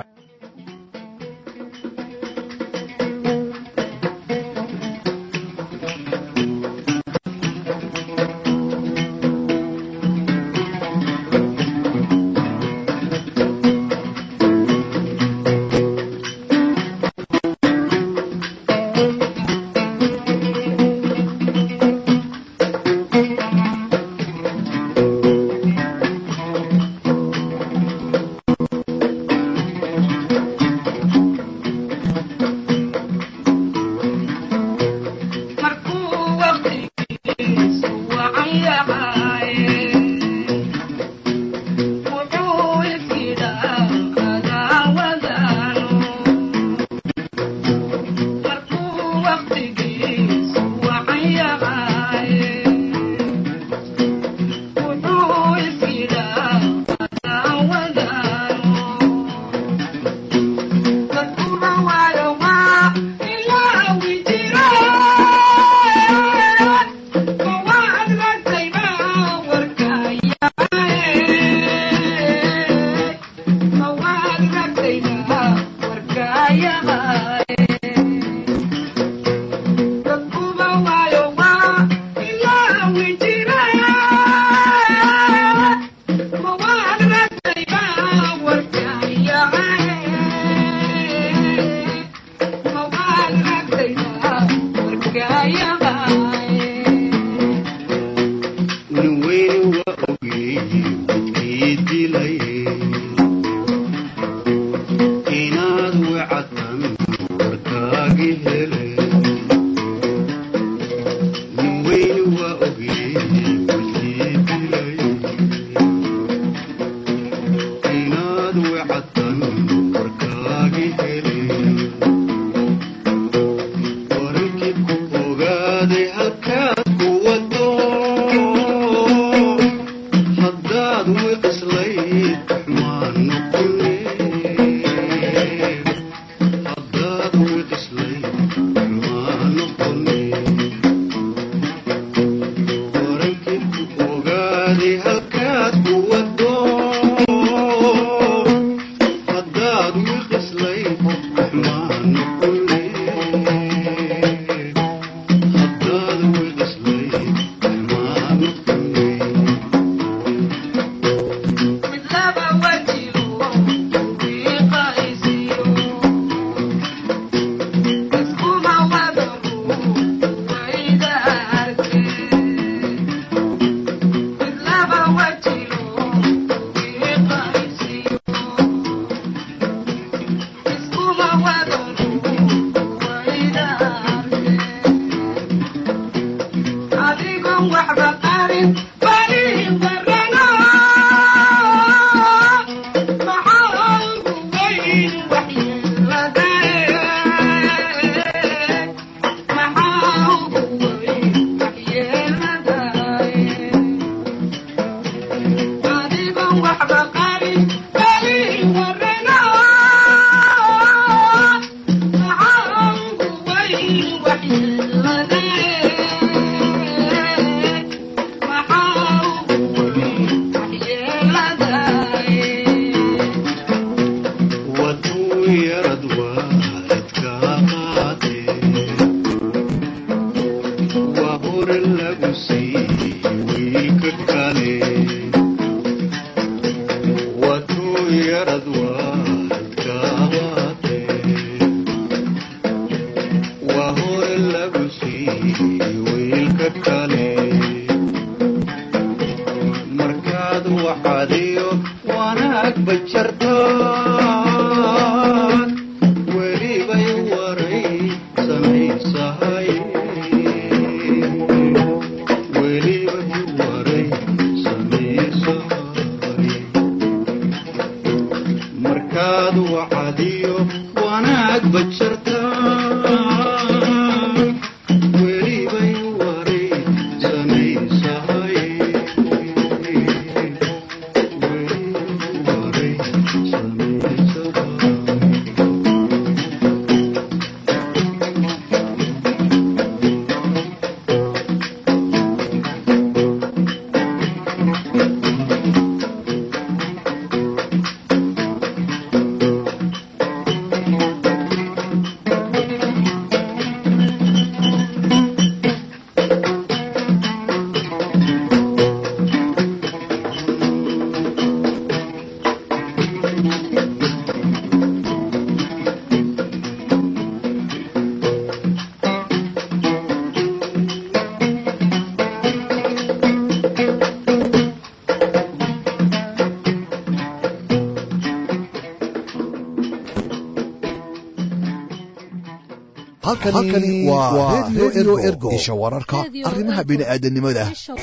halkani waa redio ergo isha wararka arrimaha bini'aadanimada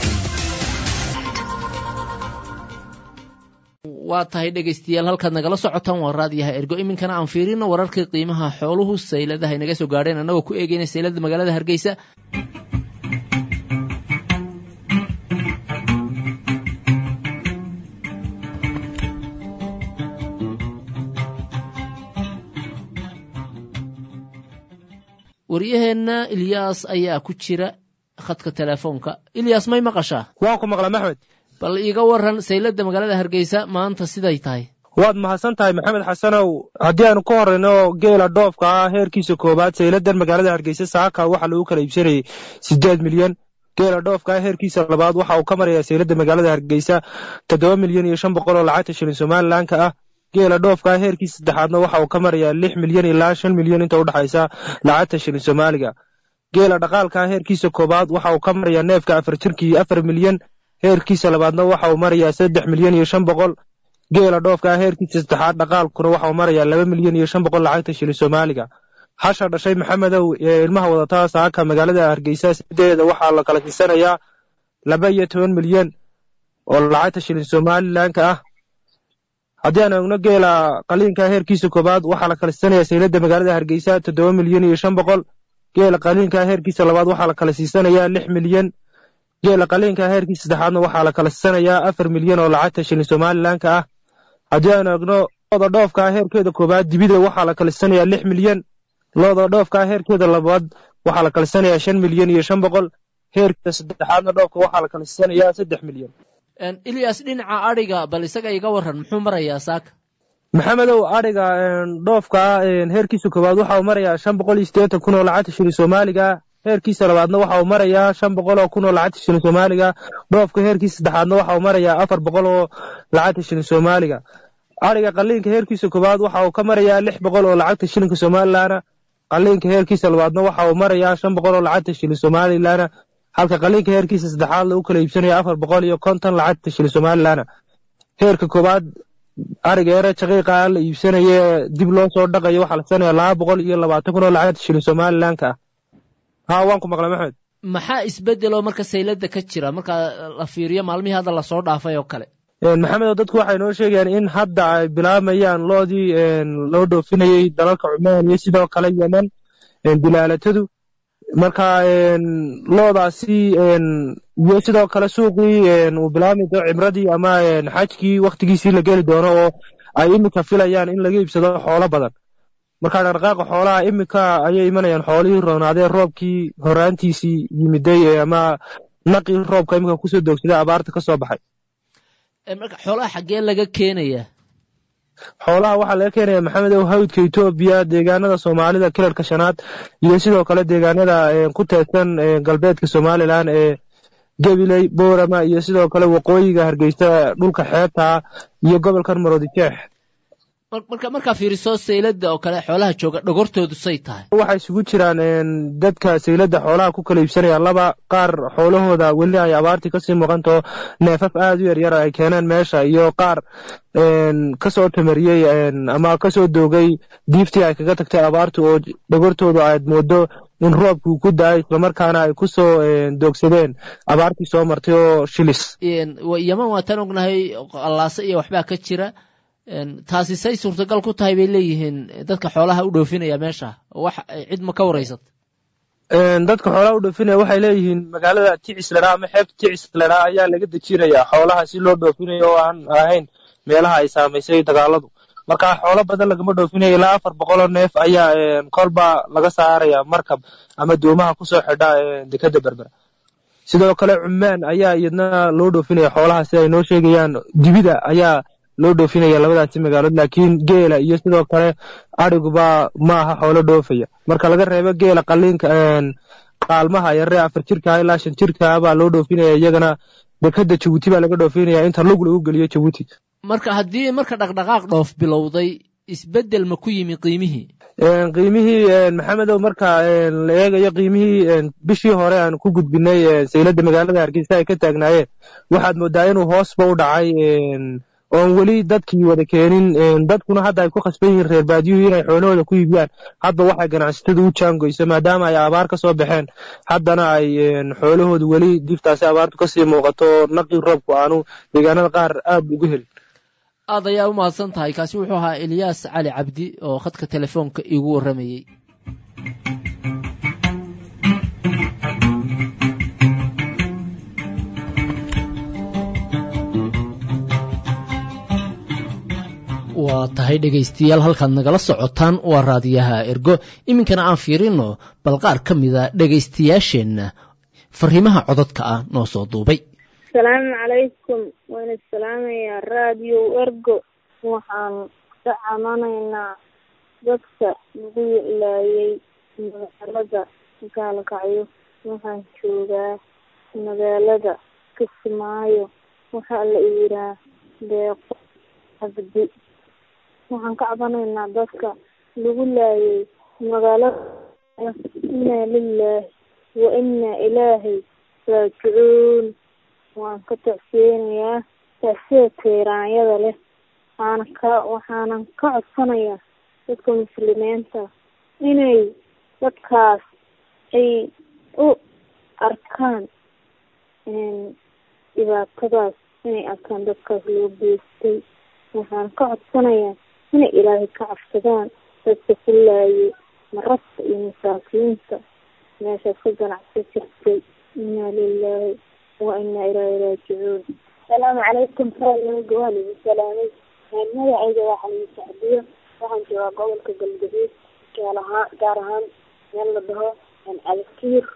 waa tahay dhegaystayaal halkaad nagala socotaan waa raadiyaha ergo iminkana aan fiirino wararkii qiimaha xooluhu sayladaha inaga soo gaadheen annagoo ku eegeyna saylada magaalada hargeysa waryaheenna ilyaas ayaa ku jira khadka telefoonka ilyaas may maqashaa waan ku maqla maxmed bal iiga waran saylada magaalada hargeysa maanta siday tahay waad mahadsan tahay maxamed xasanow haddii aanu ka horrayno geela dhoofka ah heerkiisa koowaad sayladan magaalada hargeysa saaka waxaa lagu kala iibsanayay siddeed milyan geela dhoofka ah heerkiisa labaad waxa uu ka marayaa saylada magaalada hargeysa toddoba milyan iyo shan boqol oo lacagta shilin somalilanka ah geela dhoofka ah heerkiisa saddexaadna waxa uu ka marayaa lix milyan ilaa shan milyan inta u dhexaysa lacagta shilin soomaaliga geela dhaqaalka ah heerkiisa koowaad waxa uu ka marayaa neefka afar jirkii afar milyan heerkiisa labaadna waxa uu marayaa saddex milyan iyo shan boqol geela dhoofka ah heerkiisa saddexaad dhaqaalkuna waxa uu marayaa laba milyan iyo shan boqol lacagta shilin soomaaliga hasha dhashay maxamedow ee ilmaha wadataa saaka magaalada hargeysa sideeda waxaa la kala siisanayaa laba iyo toban milyan oo lacagta shilin somalilanka ah haddii aan eegno geela qaliinka heerkiisa koobaad waxaa la kala siisanayaa saylada magaalada hargeysa toddoba milyan iyo shan boqol geela qaliinka heerkiisa labaad waxaa la kala siisanayaa lix milyan geela qaliinka heerkiisa saddexaadna waxaa la kala siisanayaa afar milyan oo lacagta shilin somalilanka ah haddii aan eegno looda dhoofka heerkeeda koobaad dibida waxaa la kala siisanayaa lix milyan looda dhoofka heerkeeda labaad waxaa la kala siisanayaa shan milyan iyo shan boqol heerkeeda saddexaadna dhoofka waxaa la kala siisanayaa saddex milyan ilyas dhinaca adhiga bal isaga iga waran muxuu marayaa saaka maxamedow adhiga dhoofka heerkiisa koowaad waxa uu marayaa shan boqol iyo siddeetan kun oo lacagta shilin soomaaliga heerkiisa labaadna waxa uu marayaa shan boqol oo kun oo lacagta shilin soomaaliga dhoofka heerkiisa saddexaadna waxa uu marayaa afar boqol oo lacagta shilin soomaaliga adhiga qaliinka heerkiisa koowaad waxa uu ka marayaa lix boqol oo lacagta shilinka somalilaana qaliinka heerkiisa labaadna waxa uu marayaa shan boqol oo lacagta shilin somalilaana halka qaliinka heerkiisa saddexaad lagu kala iibsanaya afar boqol iyo konton lacagta shilin somalilaana heerka koowaad ariga ere shaqiiqa la iibsanaye dib loo soo dhaqayo waxaa la sanaya laba boqol iyo labaatan kun oo lacagta shilin somalilanka ah ha waan ku maqlay maxmed maxaa isbedeloo marka saylada ka jira marka la fiiriyo maalmihii hadda lasoo dhaafay oo kale maxamedo dadku waxay noo sheegayaan in hadda ay bilaabayaan loodii loo dhoofinayey dalalka cumaan iyo sidoo kale yemen bilaalatadu marka loodaasi iyo sidoo kale suuqii uu bilaabmi doono cimradii ama xajkii waktigiisii la geli doono oo ay iminka filayaan in laga iibsado xoolo badan marka dhaqdhaqaaqa xoolaha iminka ayay imanayaan xoolihii roonaadee roobkii horaantiisii yimiday ama naqii roobka iminka kusoo doogsaday abaarta ka soo baxay marka xoolaha xaggee laga keenayaa xoolaha waxaa laga keenaya maxamedow hawdka etoobiya deegaanada soomaalida kilarka shanaad iyo sidoo kale deegaanada ku teedsan galbeedka somalilan ee gabiley boorama iyo sidoo kale waqooyiga hargeysa dhulka xeebta iyo gobolkan maroodijeex marka markaa fiiriso saylada oo kale xoolaha jooga dhogortoodu say tahay waxay isugu jiraan dadka saylada xoolaha ku kala iibsanaya laba qaar xoolahooda weli ay abaartii kasii muuqanto neefaf aad u yaryar ay keeneen meesha iyo qaar kasoo tamariyey ama kasoo doogay diiftii ay kaga tagtay abaartu oo dhogortoodu aad moodo in roobkii ku da-ay islamarkaana ay kusoo doogsadeen abaartii soo martay oo shilis yaman waataan ognahay allaase iyo waxbaa ka jira taasi say suurtagal ku tahay bay leeyihiin dadka xoolaha u dhoofinaya meesha wax cid ma ka waraysat dadka xoolaha u dhoofinaya waxay leeyihiin magaalada ticisledha ama xeebta ticisledha ayaa laga dejinayaa xoolaha si loo dhoofinayo oo aan ahayn meelaha ay saamaysay dagaaladu marka xoolo badan lagama dhoofinayo ilaa afar boqoloo neef ayaa kolba laga saaraya markab ama doomaha kusoo xidha dekeda berbera sidoo kale cumaan ayaa iyadna loo dhoofinaya xoolaha si ay noo sheegayaan dibida ayaa loo dhoofinaya labadaasi magaalood laakiin geela iyo sidoo kale adhiguba ma aha xoolo dhoofaya marka laga reebo geela qaliinka qaalmaha yaree afar jirka ilaa shan jirka baa loo dhoofinaya iyagana dekeda jabuuti baa laga dhoofinaya inta lug lagu geliyo jabuuti marka haddii marka dhaqdhaqaaq dhoof bilowday isbedel ma ku yimi qiimihii qiimihii maxamedow marka la eegayo qiimihii bishii hore aan ku gudbinay saylada magaalada hargeysa ay ka taagnaayeen waxaad moodaa inuu hoosba u dhacay oon weli dadkii wada keenin dadkuna hadda ay ku khasban yihiin reer baadiyuhu inay xoolahooda ku iibiyaan hadba waxay ganacsatada u jaangoyso maadaama ay abaar ka soo baxeen haddana ay xoolahoodu weli diftaasi abaartu kasii muuqato naqii roobku aanu deegaanada qaar aad ugu helin aad ayaa u mahadsan tahay kaasi wuxuu ahaa eliyaas cali cabdi oo khadka telefoonka iigu warramayey waa tahay dhegaystayaal halkaad nagala socotaan waa raadiyaha ergo iminkana aan fiirino bal qaar ka mida dhegaystayaasheenna fariimaha codadka ah noo soo duubay asalaamu calaykum wayna salaamayaa raadiyo ergo waxaan ka camanaynaa dadka lagu laayay magaalada gaalkacyo waxaan joogaa magaalada kismaayo waxaa la iiraa deeqo cabdi waxaan ka cabanaynaa dadka lagu laayay magaalada inaa lilaahi wa inaa ilaahay raajicuun waan ka tacsiyeynayaa tacsida tiiraanyada leh waxaana ka waxaanan ka codsanayaa dadka muslimiinta inay dadkaas ay u arkaan dhibaatadaas inay arkaan dadkaas loo geystay waxaan ka codsanayaa inay ilaahay ka cabsadaan dadka ku laayay marasta iyo masaakiinta meeshaas ka ganacsan jirtay inaa lilaahi wa inaa ilaahi raajicuun asalaamu calaykum raadiyoga waa lagu salaamay magacayga waa xaliin sacdiyo waxaan joogaa gobolka galgaduud gaar ahaan gaar ahaan meel la dhaho alkiir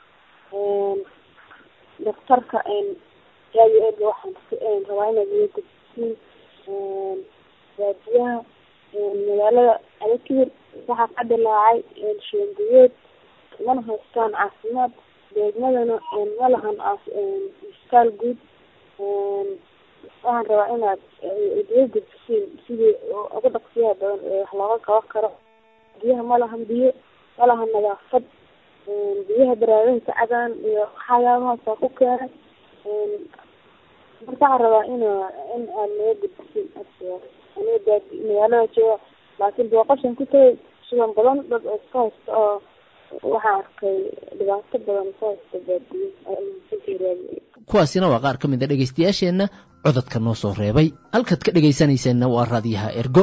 daktarka raadiyo erga waxaan rabaa inaad iga gudbisiin raadiyaha magaalada alkiir waxaa ka dilaacay sheenguyeed mana haystaan caafimaad deegmadana ma lahan isbitaal guud waxaan rabaa inaad idiga gudbisiin sidii ugu dhaqsiyaha badan ee wax looga qaban karo biyaha ma lahan biyo ma lahan nadaafad biyaha baraadinka cadaan iyo waxyaabahaasa ku keenay marka waxaan rabaa in in aad naga gudbisiin aniga magaalada jooga laakiin booqashan ku tagay sugan badan dad oo iska haysta oo waxaa arkay dhibaato badan ka haysta baadiyo kuwaasina waa qaar ka mid a dhegaystayaasheenna codadka noo soo reebay halkaad ka dhegaysanayseena waa raadiyaha ergo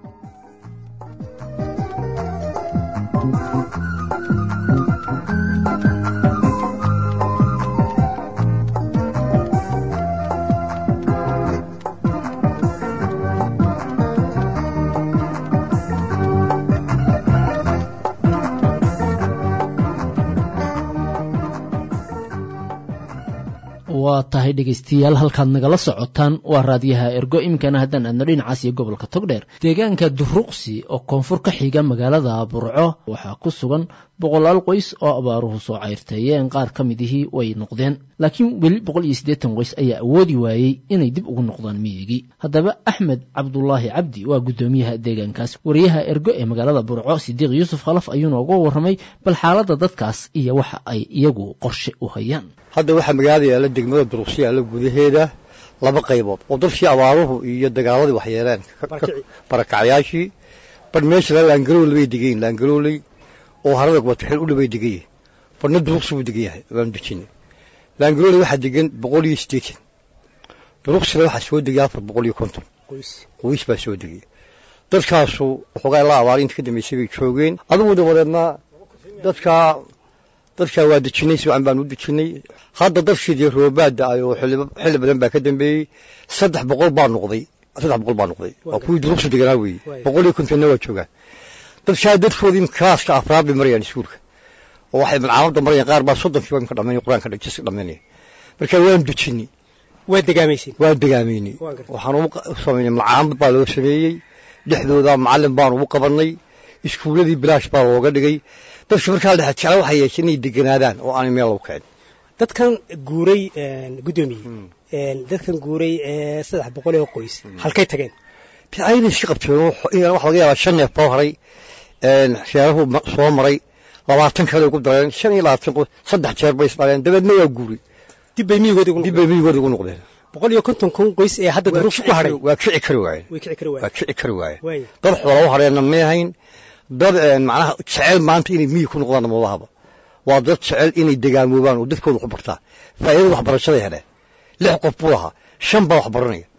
waa tahay dhegaystayaal halkaad nagala socotaan waa raadiyaha ergo iminkana haddaan aadno dhinacaas iyo gobolka togdheer deegaanka duruqsi oo koonfur ka xiga magaalada burco waxaa ku sugan boqolaal qoys oo abaaruhu soo cayrteeyeen qaar ka midihii way noqdeen laakiin weli boqol iyo siddeetan qoys ayaa awoodi waayey inay dib ugu noqdaan miyigii haddaba axmed cabdulaahi cabdi waa guddoomiyaha deegaankaas wariyaha ergo ee magaalada burco sidiiq yuusuf khalaf ayuuna uga warramay bal xaaladda dadkaas iyo waxa ay iyagu qorshe u hayaan hadda waxaa magaalada yaalla degmada duruqsi yaalla gudaheeda laba qaybood oo dadkii abaaruhu iyo dagaaladii waxyeeleen barakacyaashii bar meesha la laangarooley bay degayin laangarooley oo harada wataxil u dhibay degan yahay barna duruqsi buu degan yahay waanu dejinay laangarooley waxaa degan boqol iyo siddeetan duruqsina waxaa soo degay afar boqol iyo konton qoys baa soo degay dadkaasu waxoogaa la abaara inta ka dambaysay bay joogeen adugu dabadeedna dadkaa dadkaa waa dejinay si wacan baan u dejinay hadda dadkiidii roobaadda ay oo xilli badan baa ka dambeeyey saddex boqol baa noqday saddex boqol baa noqday waa kuwii duruqsi deganaa weeye boqol iyo kontonna waa joogaan dadkaa dadkoodii klaaska afraad bay marayaan iskuulka oo waxay malcaamadda marayaan qaar baa soddonkiiba imka dhamaynay qur-aanka jiska dhamaynaya marka waan dejinay waa degaamaysay waa degaamaynay waxaan u samaynay malcaamad baa loo sameeyey dhexdooda macallin baan ugu qabannay iskuuladii bilaash baa looga dhigay dadka markaa la dhexe jecla waxay yeesheen inay deganaadaan oo aanay meel lagu kicin dadkan guuray guddoomiye dadkan guuray ee saddex boqol oo qoys halkay tageen ayna iska qabteen waxa laga yaabaa shan neef baa haray sheerahu soo maray labaatan kale ugu dareen shan iyo labaatan qoys saddex jeer bay isdhaleen dabeedna waa guuray dib bay miyigoodi dib bay miyigoodi ugu noqdeen boqol iyo konton kun qoys ee hadda duruufta ku haray waa kici kari waayeen way kici kari waa kici kari waayeen waayeen dad xoola u hareenna may ahayn dad macnaha jecel maanta inay miyi ku noqdaan mabahaba waa dad jecel inay degaamoobaan oo dadkooda wax bartaa faa'iidada waxbarashaday heleen lix qof buu lahaa shan baa wax baranaya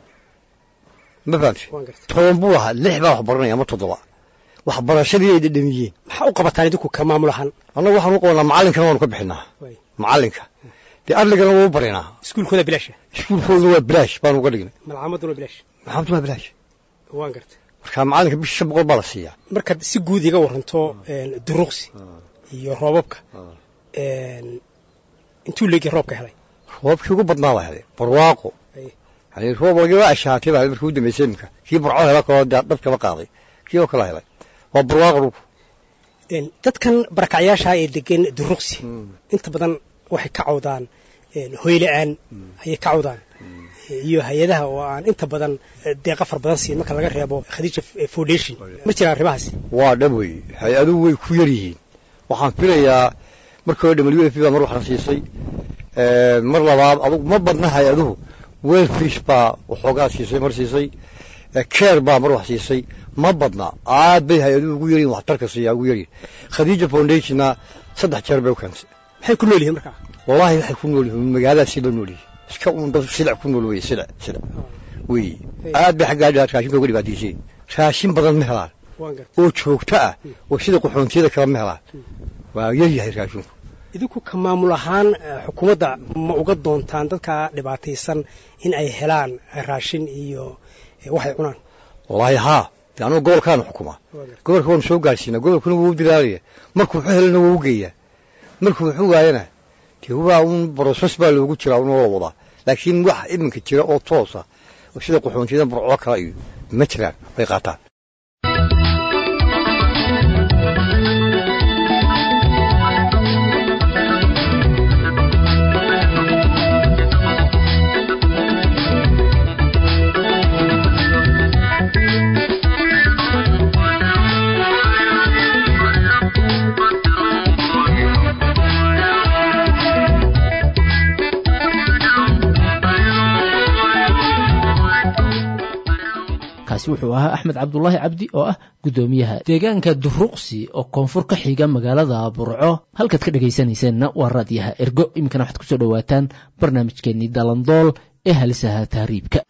ma fahamtay toban buu lahaa lix baa wax baranaya ama toddoba waxbarashadii ay dhadhamiyeen maxaa u qabataan idinku ka maamul ahaan annagu waxaan u qabanaa macallinkana waanu ka bixinaa macallinka dee arligana waa u barinaa iskuulkooda bilaasha iskuulkooduna waa bilaash baanu uga dhignay malcaamaduna bilaash malcaamaduna waa bilaash waan gartay marka macallinka bisha shan boqol baa la siiyaa markaad si guud iga waranto duruqsi iyo roobabka intuu leegi roobka helay roobkii ugu badnaa baa helay barwaaqo yani roob lagaba ashaatay baa markii u dambeysay imika kii burco hela kaloo dhabkaba qaaday kii oo kala helay waa barwaaqo dhulku dadkan barakacyaasha ee degan duruqsi inta badan waxay ka cawdaan hoyla-aan ayay ka cawdaan iyo hay-adaha oo aan inta badan deeqa far badan siin marka laga reebo khadiija foundation ma jiraan arrimahaasi waa dhab wey hay-aduhu way ku yar yihiin waxaan filayaa markii hore w f baa mar waxna siisay mar labaad adugu ma badna hay-aduhu welfish baa waxoogaa siisay mar siisay keer baa mar wax siisay ma badna aad bay hay-aduhu ugu yaryihin waxtarka siiyaa ugu yaryihin khadiija foundationna saddex jeer bay u keentay maxay ku nool yihiin markaa wallaahi waxay ku nool yihiin magaaladaasi loo nool yihin iska uun dad silic ku nool weye silic silic wey aad bay xaggaa raashinka uga dhibaataysay raashin badan ma helaan oo joogto ah oo sida qaxoontiyada kale ma helaan waa yaryahay raashinku idinku ka maamul ahaan xukuumadda ma uga doontaan dadka dhibaataysan in ay helaan raashin iyo waxay cunaan wallaahi haa de anugu gobolkaanu xukumaa gobolka waanu soo gaarsiinaa gobolkuna wuu u dilaalaya markuu wuxuu helana wuu u geeyaa markuu wuxuu waayana dee waa un broses baa loogu jiraa unoo la wadaa laakiin wax iminka jira oo toosa oo sida qaxoontiyada burco kale iyo ma jiraan bay qaataan kaasi wuxuu ahaa axmed cabdulaahi cabdi oo ah guddoomiyaha deegaanka duruqsi oo koonfur ka xiga magaalada burco halkaad ka dhegaysanayseena waa raadyaha ergo iminkana waxaad kusoo dhowaataan barnaamijkeennii dalandool ee halisaha tahriibka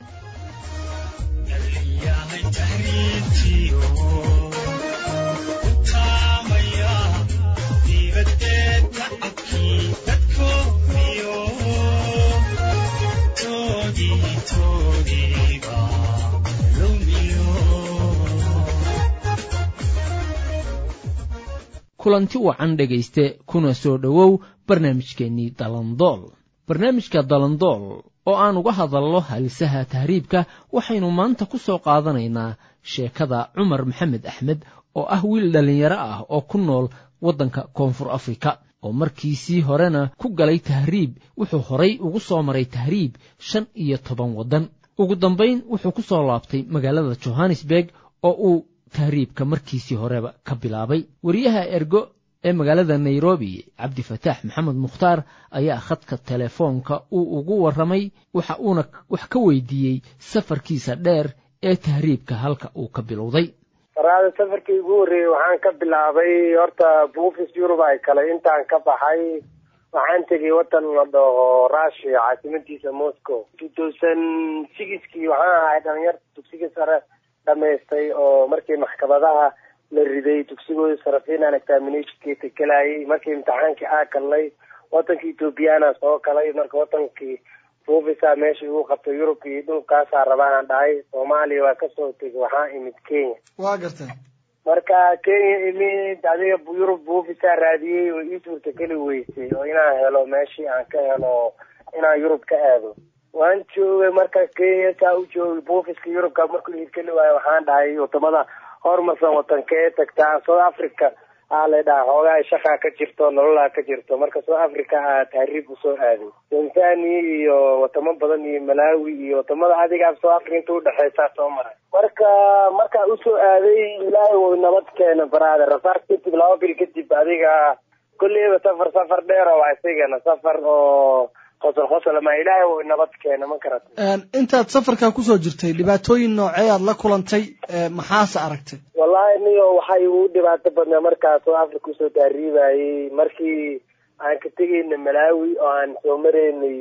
kulanti wacan dhegayste kuna soo dhowow barnaamijkeennii dalandool barnaamijka dalandool oo aan uga hadalno halisaha tahriibka waxaynu maanta ku soo qaadanaynaa sheekada cumar maxamed axmed oo ah wiil dhallinyaro ah oo ku nool waddanka koonfur afrika oo markiisii horena ku galay tahriib wuxuu horay ugu soo maray tahriib shan iyo toban waddan ugu dambayn wuxuu ku soo laabtay magaalada johannesburg oo uu tahriibka markiisii horeba ka bilaabay wariyaha ergo ee magaalada nairobi cabdifataax maxamed mukhtaar ayaa khadka telefoonka uu ugu warramay waxa uuna wax ka weydiiyey safarkiisa dheer ee tahriibka halka uu ka bilowday faraada safarkii ugu horreeyey waxaan ka bilaabay horta buufis yurub ay kale intaan ka baxay waxaan tegay waddan la dhaho russia caasimadiisa moscow two thousand sixkii waxaan ahay dhalinyarta dugsiga sare dhamaystay oo markii maxkamadaha la riday dugsigooda sarafinan examinationkeeta gelayay markii imtixaankii aa galnay wadanka ethoobiyaana soo galay marka wadankii buufisa meesha igu qabtay yurub iyo dhulkaasaa rabaanaan dhahay soomaaliya waa kasoo tegay waxaa imid kenya waa gartay marka kenya imid adiga yurub buufisa raadiyey oo ii suurtageli weysay oo inaan helo meeshii aan ka helo inaan yurub ka aado waan joogay marka kenya saa u joogay buufiska yurubka markuu hirgeli waayo waxaan dhahay wadamada horumarsan wadankee tagtaa south africa aa la dhaha xoogaa shaqaa ka jirto nololaa ka jirto marka south africa aa tahriib usoo aaday tanzania iyo wadamo badan iyo malawi iyo wadamada adiga south africa inta udhexeysaa soo maray marka markaa usoo aaday ilaahay wuu nabad keena baraada rasaar kadib laba bil kadib adiga kolleyba safar safar dheer oo isagana safar oo qosol qosol ma ilaahay wuu nabad keena ma karata intaad safarkaa kusoo jirtay dhibaatooyin noocee aad la kulantay maxaase aragtay wallahi niyo waxaa igu dhibaato badnaa markaas oo africa usoo taariibayay markii aan ka tegayna malawi oo aan soo maraynay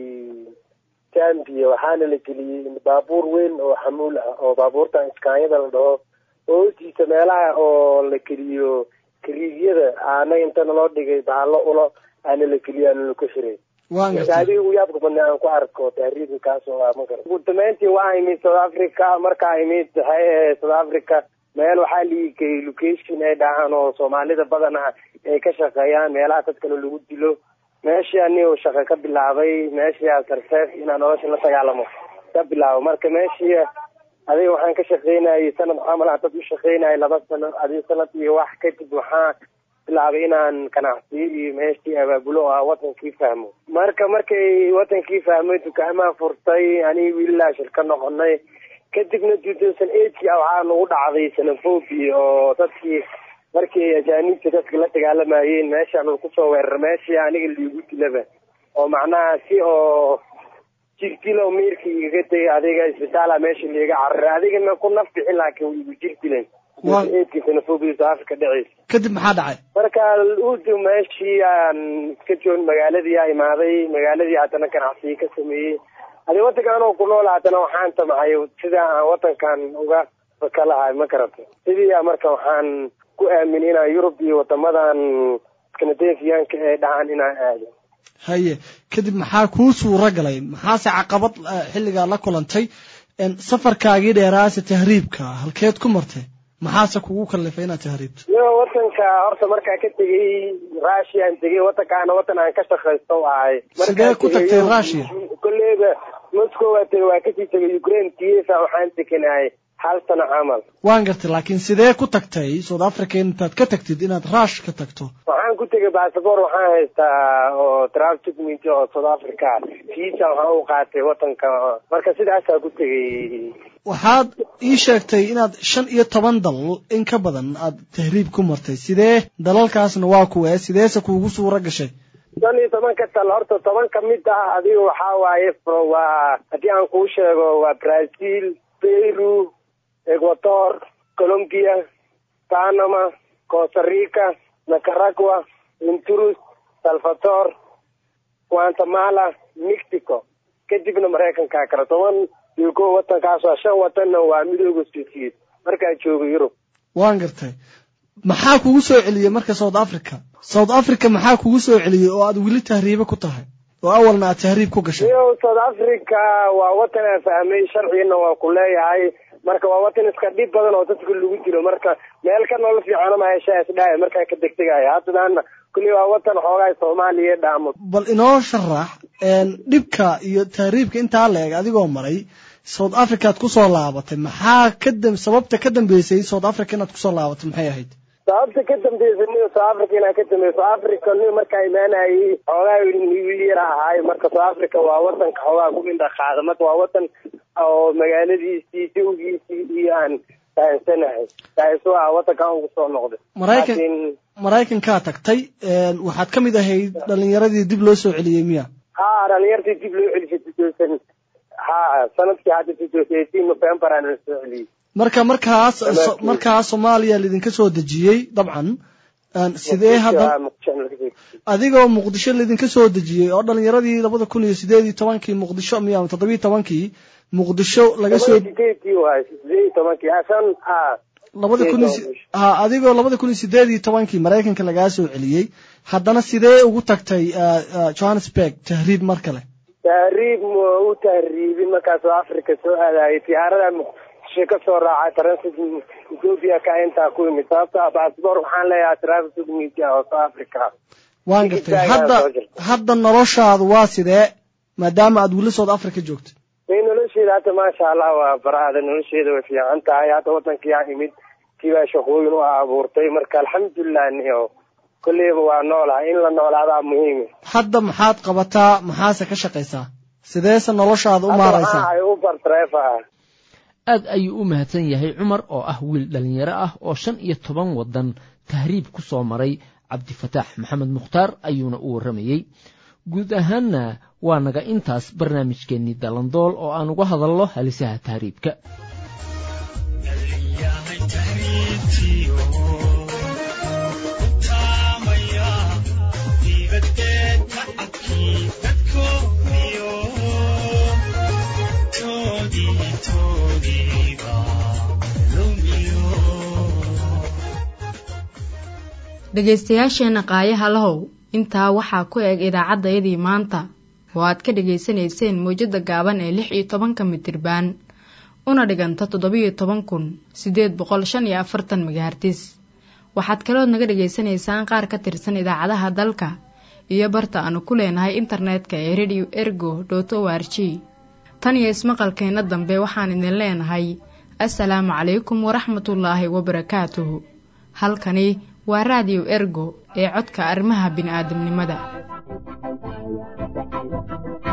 zambia waxaana la geliyey baabuur weyn oo xamuul ah oo baabuurtan iskaanyada la dhaho oo hoostiisa meelaha oo la geliyo kariigyada aana inta naloo dhigay bahalo ulo aana la geliyo aana laku xiray adiga ugu yaabka badnaa aan ku arko tahriibka kaasoo ah makara ugu dambeyntii waa imid south africa markaa imid waxay ahayd south africa meel waxaa liigay location ay dhahaan oo soomaalida badana ay ka shaqeeyaan meelaha dad kale lagu dilo meeshii anigo shaqo ka bilaabay meeshii sarfeef inaan nolosha la dagaalamo ka bilaabo marka meeshii adiga waxaan ka shaqeynayay sanad camal dad u shaqeynayay laba sano adiga sanad iyo wax kadib waxaa bilaabay inaan ganacsiyo iyo meeshii abaabulo oo ah wadankii fahmo marka markay wadankii fahmay dukaamaha furtay aniga wiililaa shirka noqonay kadibna two thousand eightkii waxaa nagu dhacday xenophobia oo dadkii markii ajaaniibta dadka la dagaalamayeen meeshaan kusoo weerar meeshii aniga liigu dilaba oo macnaha si oo jirtilo miirka igaga tegay adiga isbitaala meesha liiga cararay adigana ku naf bixin laakiin igu jirtilen eedkiisana fogiisa afrika dhaceysa kadib maxaa dhacay marka udu meeshii aan iska joogn magaaladii aa imaaday magaaladii haddana ganacsiyi ka sameeyey adi wadanka anoo ku nool haddana waxaan tamacay sida aan wadankan uga fakalahay ma garata sidii a marka waxaan ku aaminay inaan yurub iyo wadamadan skanadefiyaanka ee dhacan inaan aado haye kadib maxaa kuu suuro galay maxaase caqabad xilligaa la kulantay safarkaagii dheeraase tahriibka halkeed ku martay maxaase kugu kallifay inaad tahriibto yo wadanka horta markaa ka tegey russiaan tegey wadankaana wadan aan ka shaqaysto ahay sidee ku tagtay russia kolleyba moscow waa tegey waa kasii tegay ukraine kiefa waxaan tekanahay hal sano camal waan gartay laakiin sidee ku tagtay south africa intaad ka tagtid inaad rush ka tagto waxaan ku tegay basaboor waxaan haystaa oo travel document oo south africa visa waxaan u qaatay wadanka marka sidaasaa ku tegay waxaad ii sheegtay inaad shan iyo toban dal in ka badan aad tahriib ku martay sidee dalalkaasna waa kuwee sideese kuugu suuro gashay shan iyo tobanka tal horta toban ka mid ah adiga waxaa waaye waa haddii aan kuu sheego waa brazil peru ecuador colombia panama costa rica nicaragua honduras salvador guatemala mexico kadibna maraykankaa kale toban iyo ko wadankaas waa shan wadanna waa midooda soviet markaa jooga yurub waan gartay maxaa kugu soo celiyey marka south africa south africa maxaa kugu soo celiyey oo aad weli tahriibe ku tahay oo awalna aad tahriib ku gashay iyo south africa waa wadan aan fahmay sharcigana waa ku leeyahay marka waa wadan iska dhib badan oo dadka lagu dilo marka meel ka nolol fiicana ma heshaa isdhaaya markaa ka degdegaya haddana kulli waa wadan xoogaa soomaaliya dhaamo bal inoo sharax dhibka iyo tahriibka intaa la eg adigoo maray south africaad kusoo laabatay maxaa kadam sababta ka dambeysay south africa inaad kusoo laabatay maxay ahayd sababta ka dambeysay ni south africa inaan ka dambeey south africa ni markaa imaanayay xoogaa wiil yar ahaay marka south africa waa wadanka xoogaa ku indha qaada marka waa wadan oo magaaladiisii dawgiisii iyo aan fahansanahay taasu ah wadankan ugu soo noqday maraykan maraykankaa tagtay waxaad ka mid ahayd dhalinyaradii dib loo soo celiyey miya ha dhalinyartii dib loo celisay tutosan ha sanadkii hadda tutosan eighteen november aan la soo celiyey marka markaas markaas soomaaliya laidinka soo dejiyey dabcan sidee hadda adigoo muqdisho laidinka soo dejiyey oo dhalinyaradii labada kun iyo sideed iyo tobankii muqdisho miya toddobiyo tobankii muqdisho laga soo labada kun ha adigoo labada kun iyo sideed iyo tobankii maraykanka lagaa soo celiyey haddana sidee ugu tagtay johannesburg tahriib mar kale tahriib ma u tahriibin markaas oo africa soo aadayay diyaarada muqdisho ka soo raacay transit ethiopia ka intaa ku yimid sababta ah baasboor waxaan leeyahay transit media oo south africa waan gartay hadda hadda noloshaadu waa sidee maadaama aad weli south africa joogto may nolosheeda hadda maasha allah waa baraada nolosheeda way fiican tahay hadda wadankiyaa imid kibaa shaqooyin u abuurtay marka alxamdulilah niyo kolleyba waa noolahay in la noolaadaa muhiim hadda maxaad qabataa maxaase ka shaqaysaa sideese noloshaada u maaraysaa uber driver ah aad ayuu u mahadsan yahay cumar oo ah wiil dhallinyaro ah oo shan iyo toban waddan tahriib ku soo maray cabdifataax maxamed mukhtaar ayuuna u warramayey guud ahaanna waa naga intaas barnaamijkeennii dalandool oo aan uga hadalno halisaha tahriibka dhegaystayaasheenna qaayaha lahow intaa waxaa ku eg idaacaddayadii maanta oo aad ka dhegaysanayseen mawjadda gaaban ee lix iyo tobanka mitirbaan una dhiganta toddobiyo toban kun siddeed boqol shan iyo afartan magahartis waxaad kalood naga dhegaysanaysaan qaar ka tirsan idaacadaha dalka iyo barta aanu ku leenahay internetka ee radio ergo dot o r g tan iyo ismaqalkeenna dambe waxaan idin leenahay assalaamu calaykum waraxmatullaahi wabarakaatuhu halkani waa raadiyo ergo ee codka arrimaha bini'aadamnimada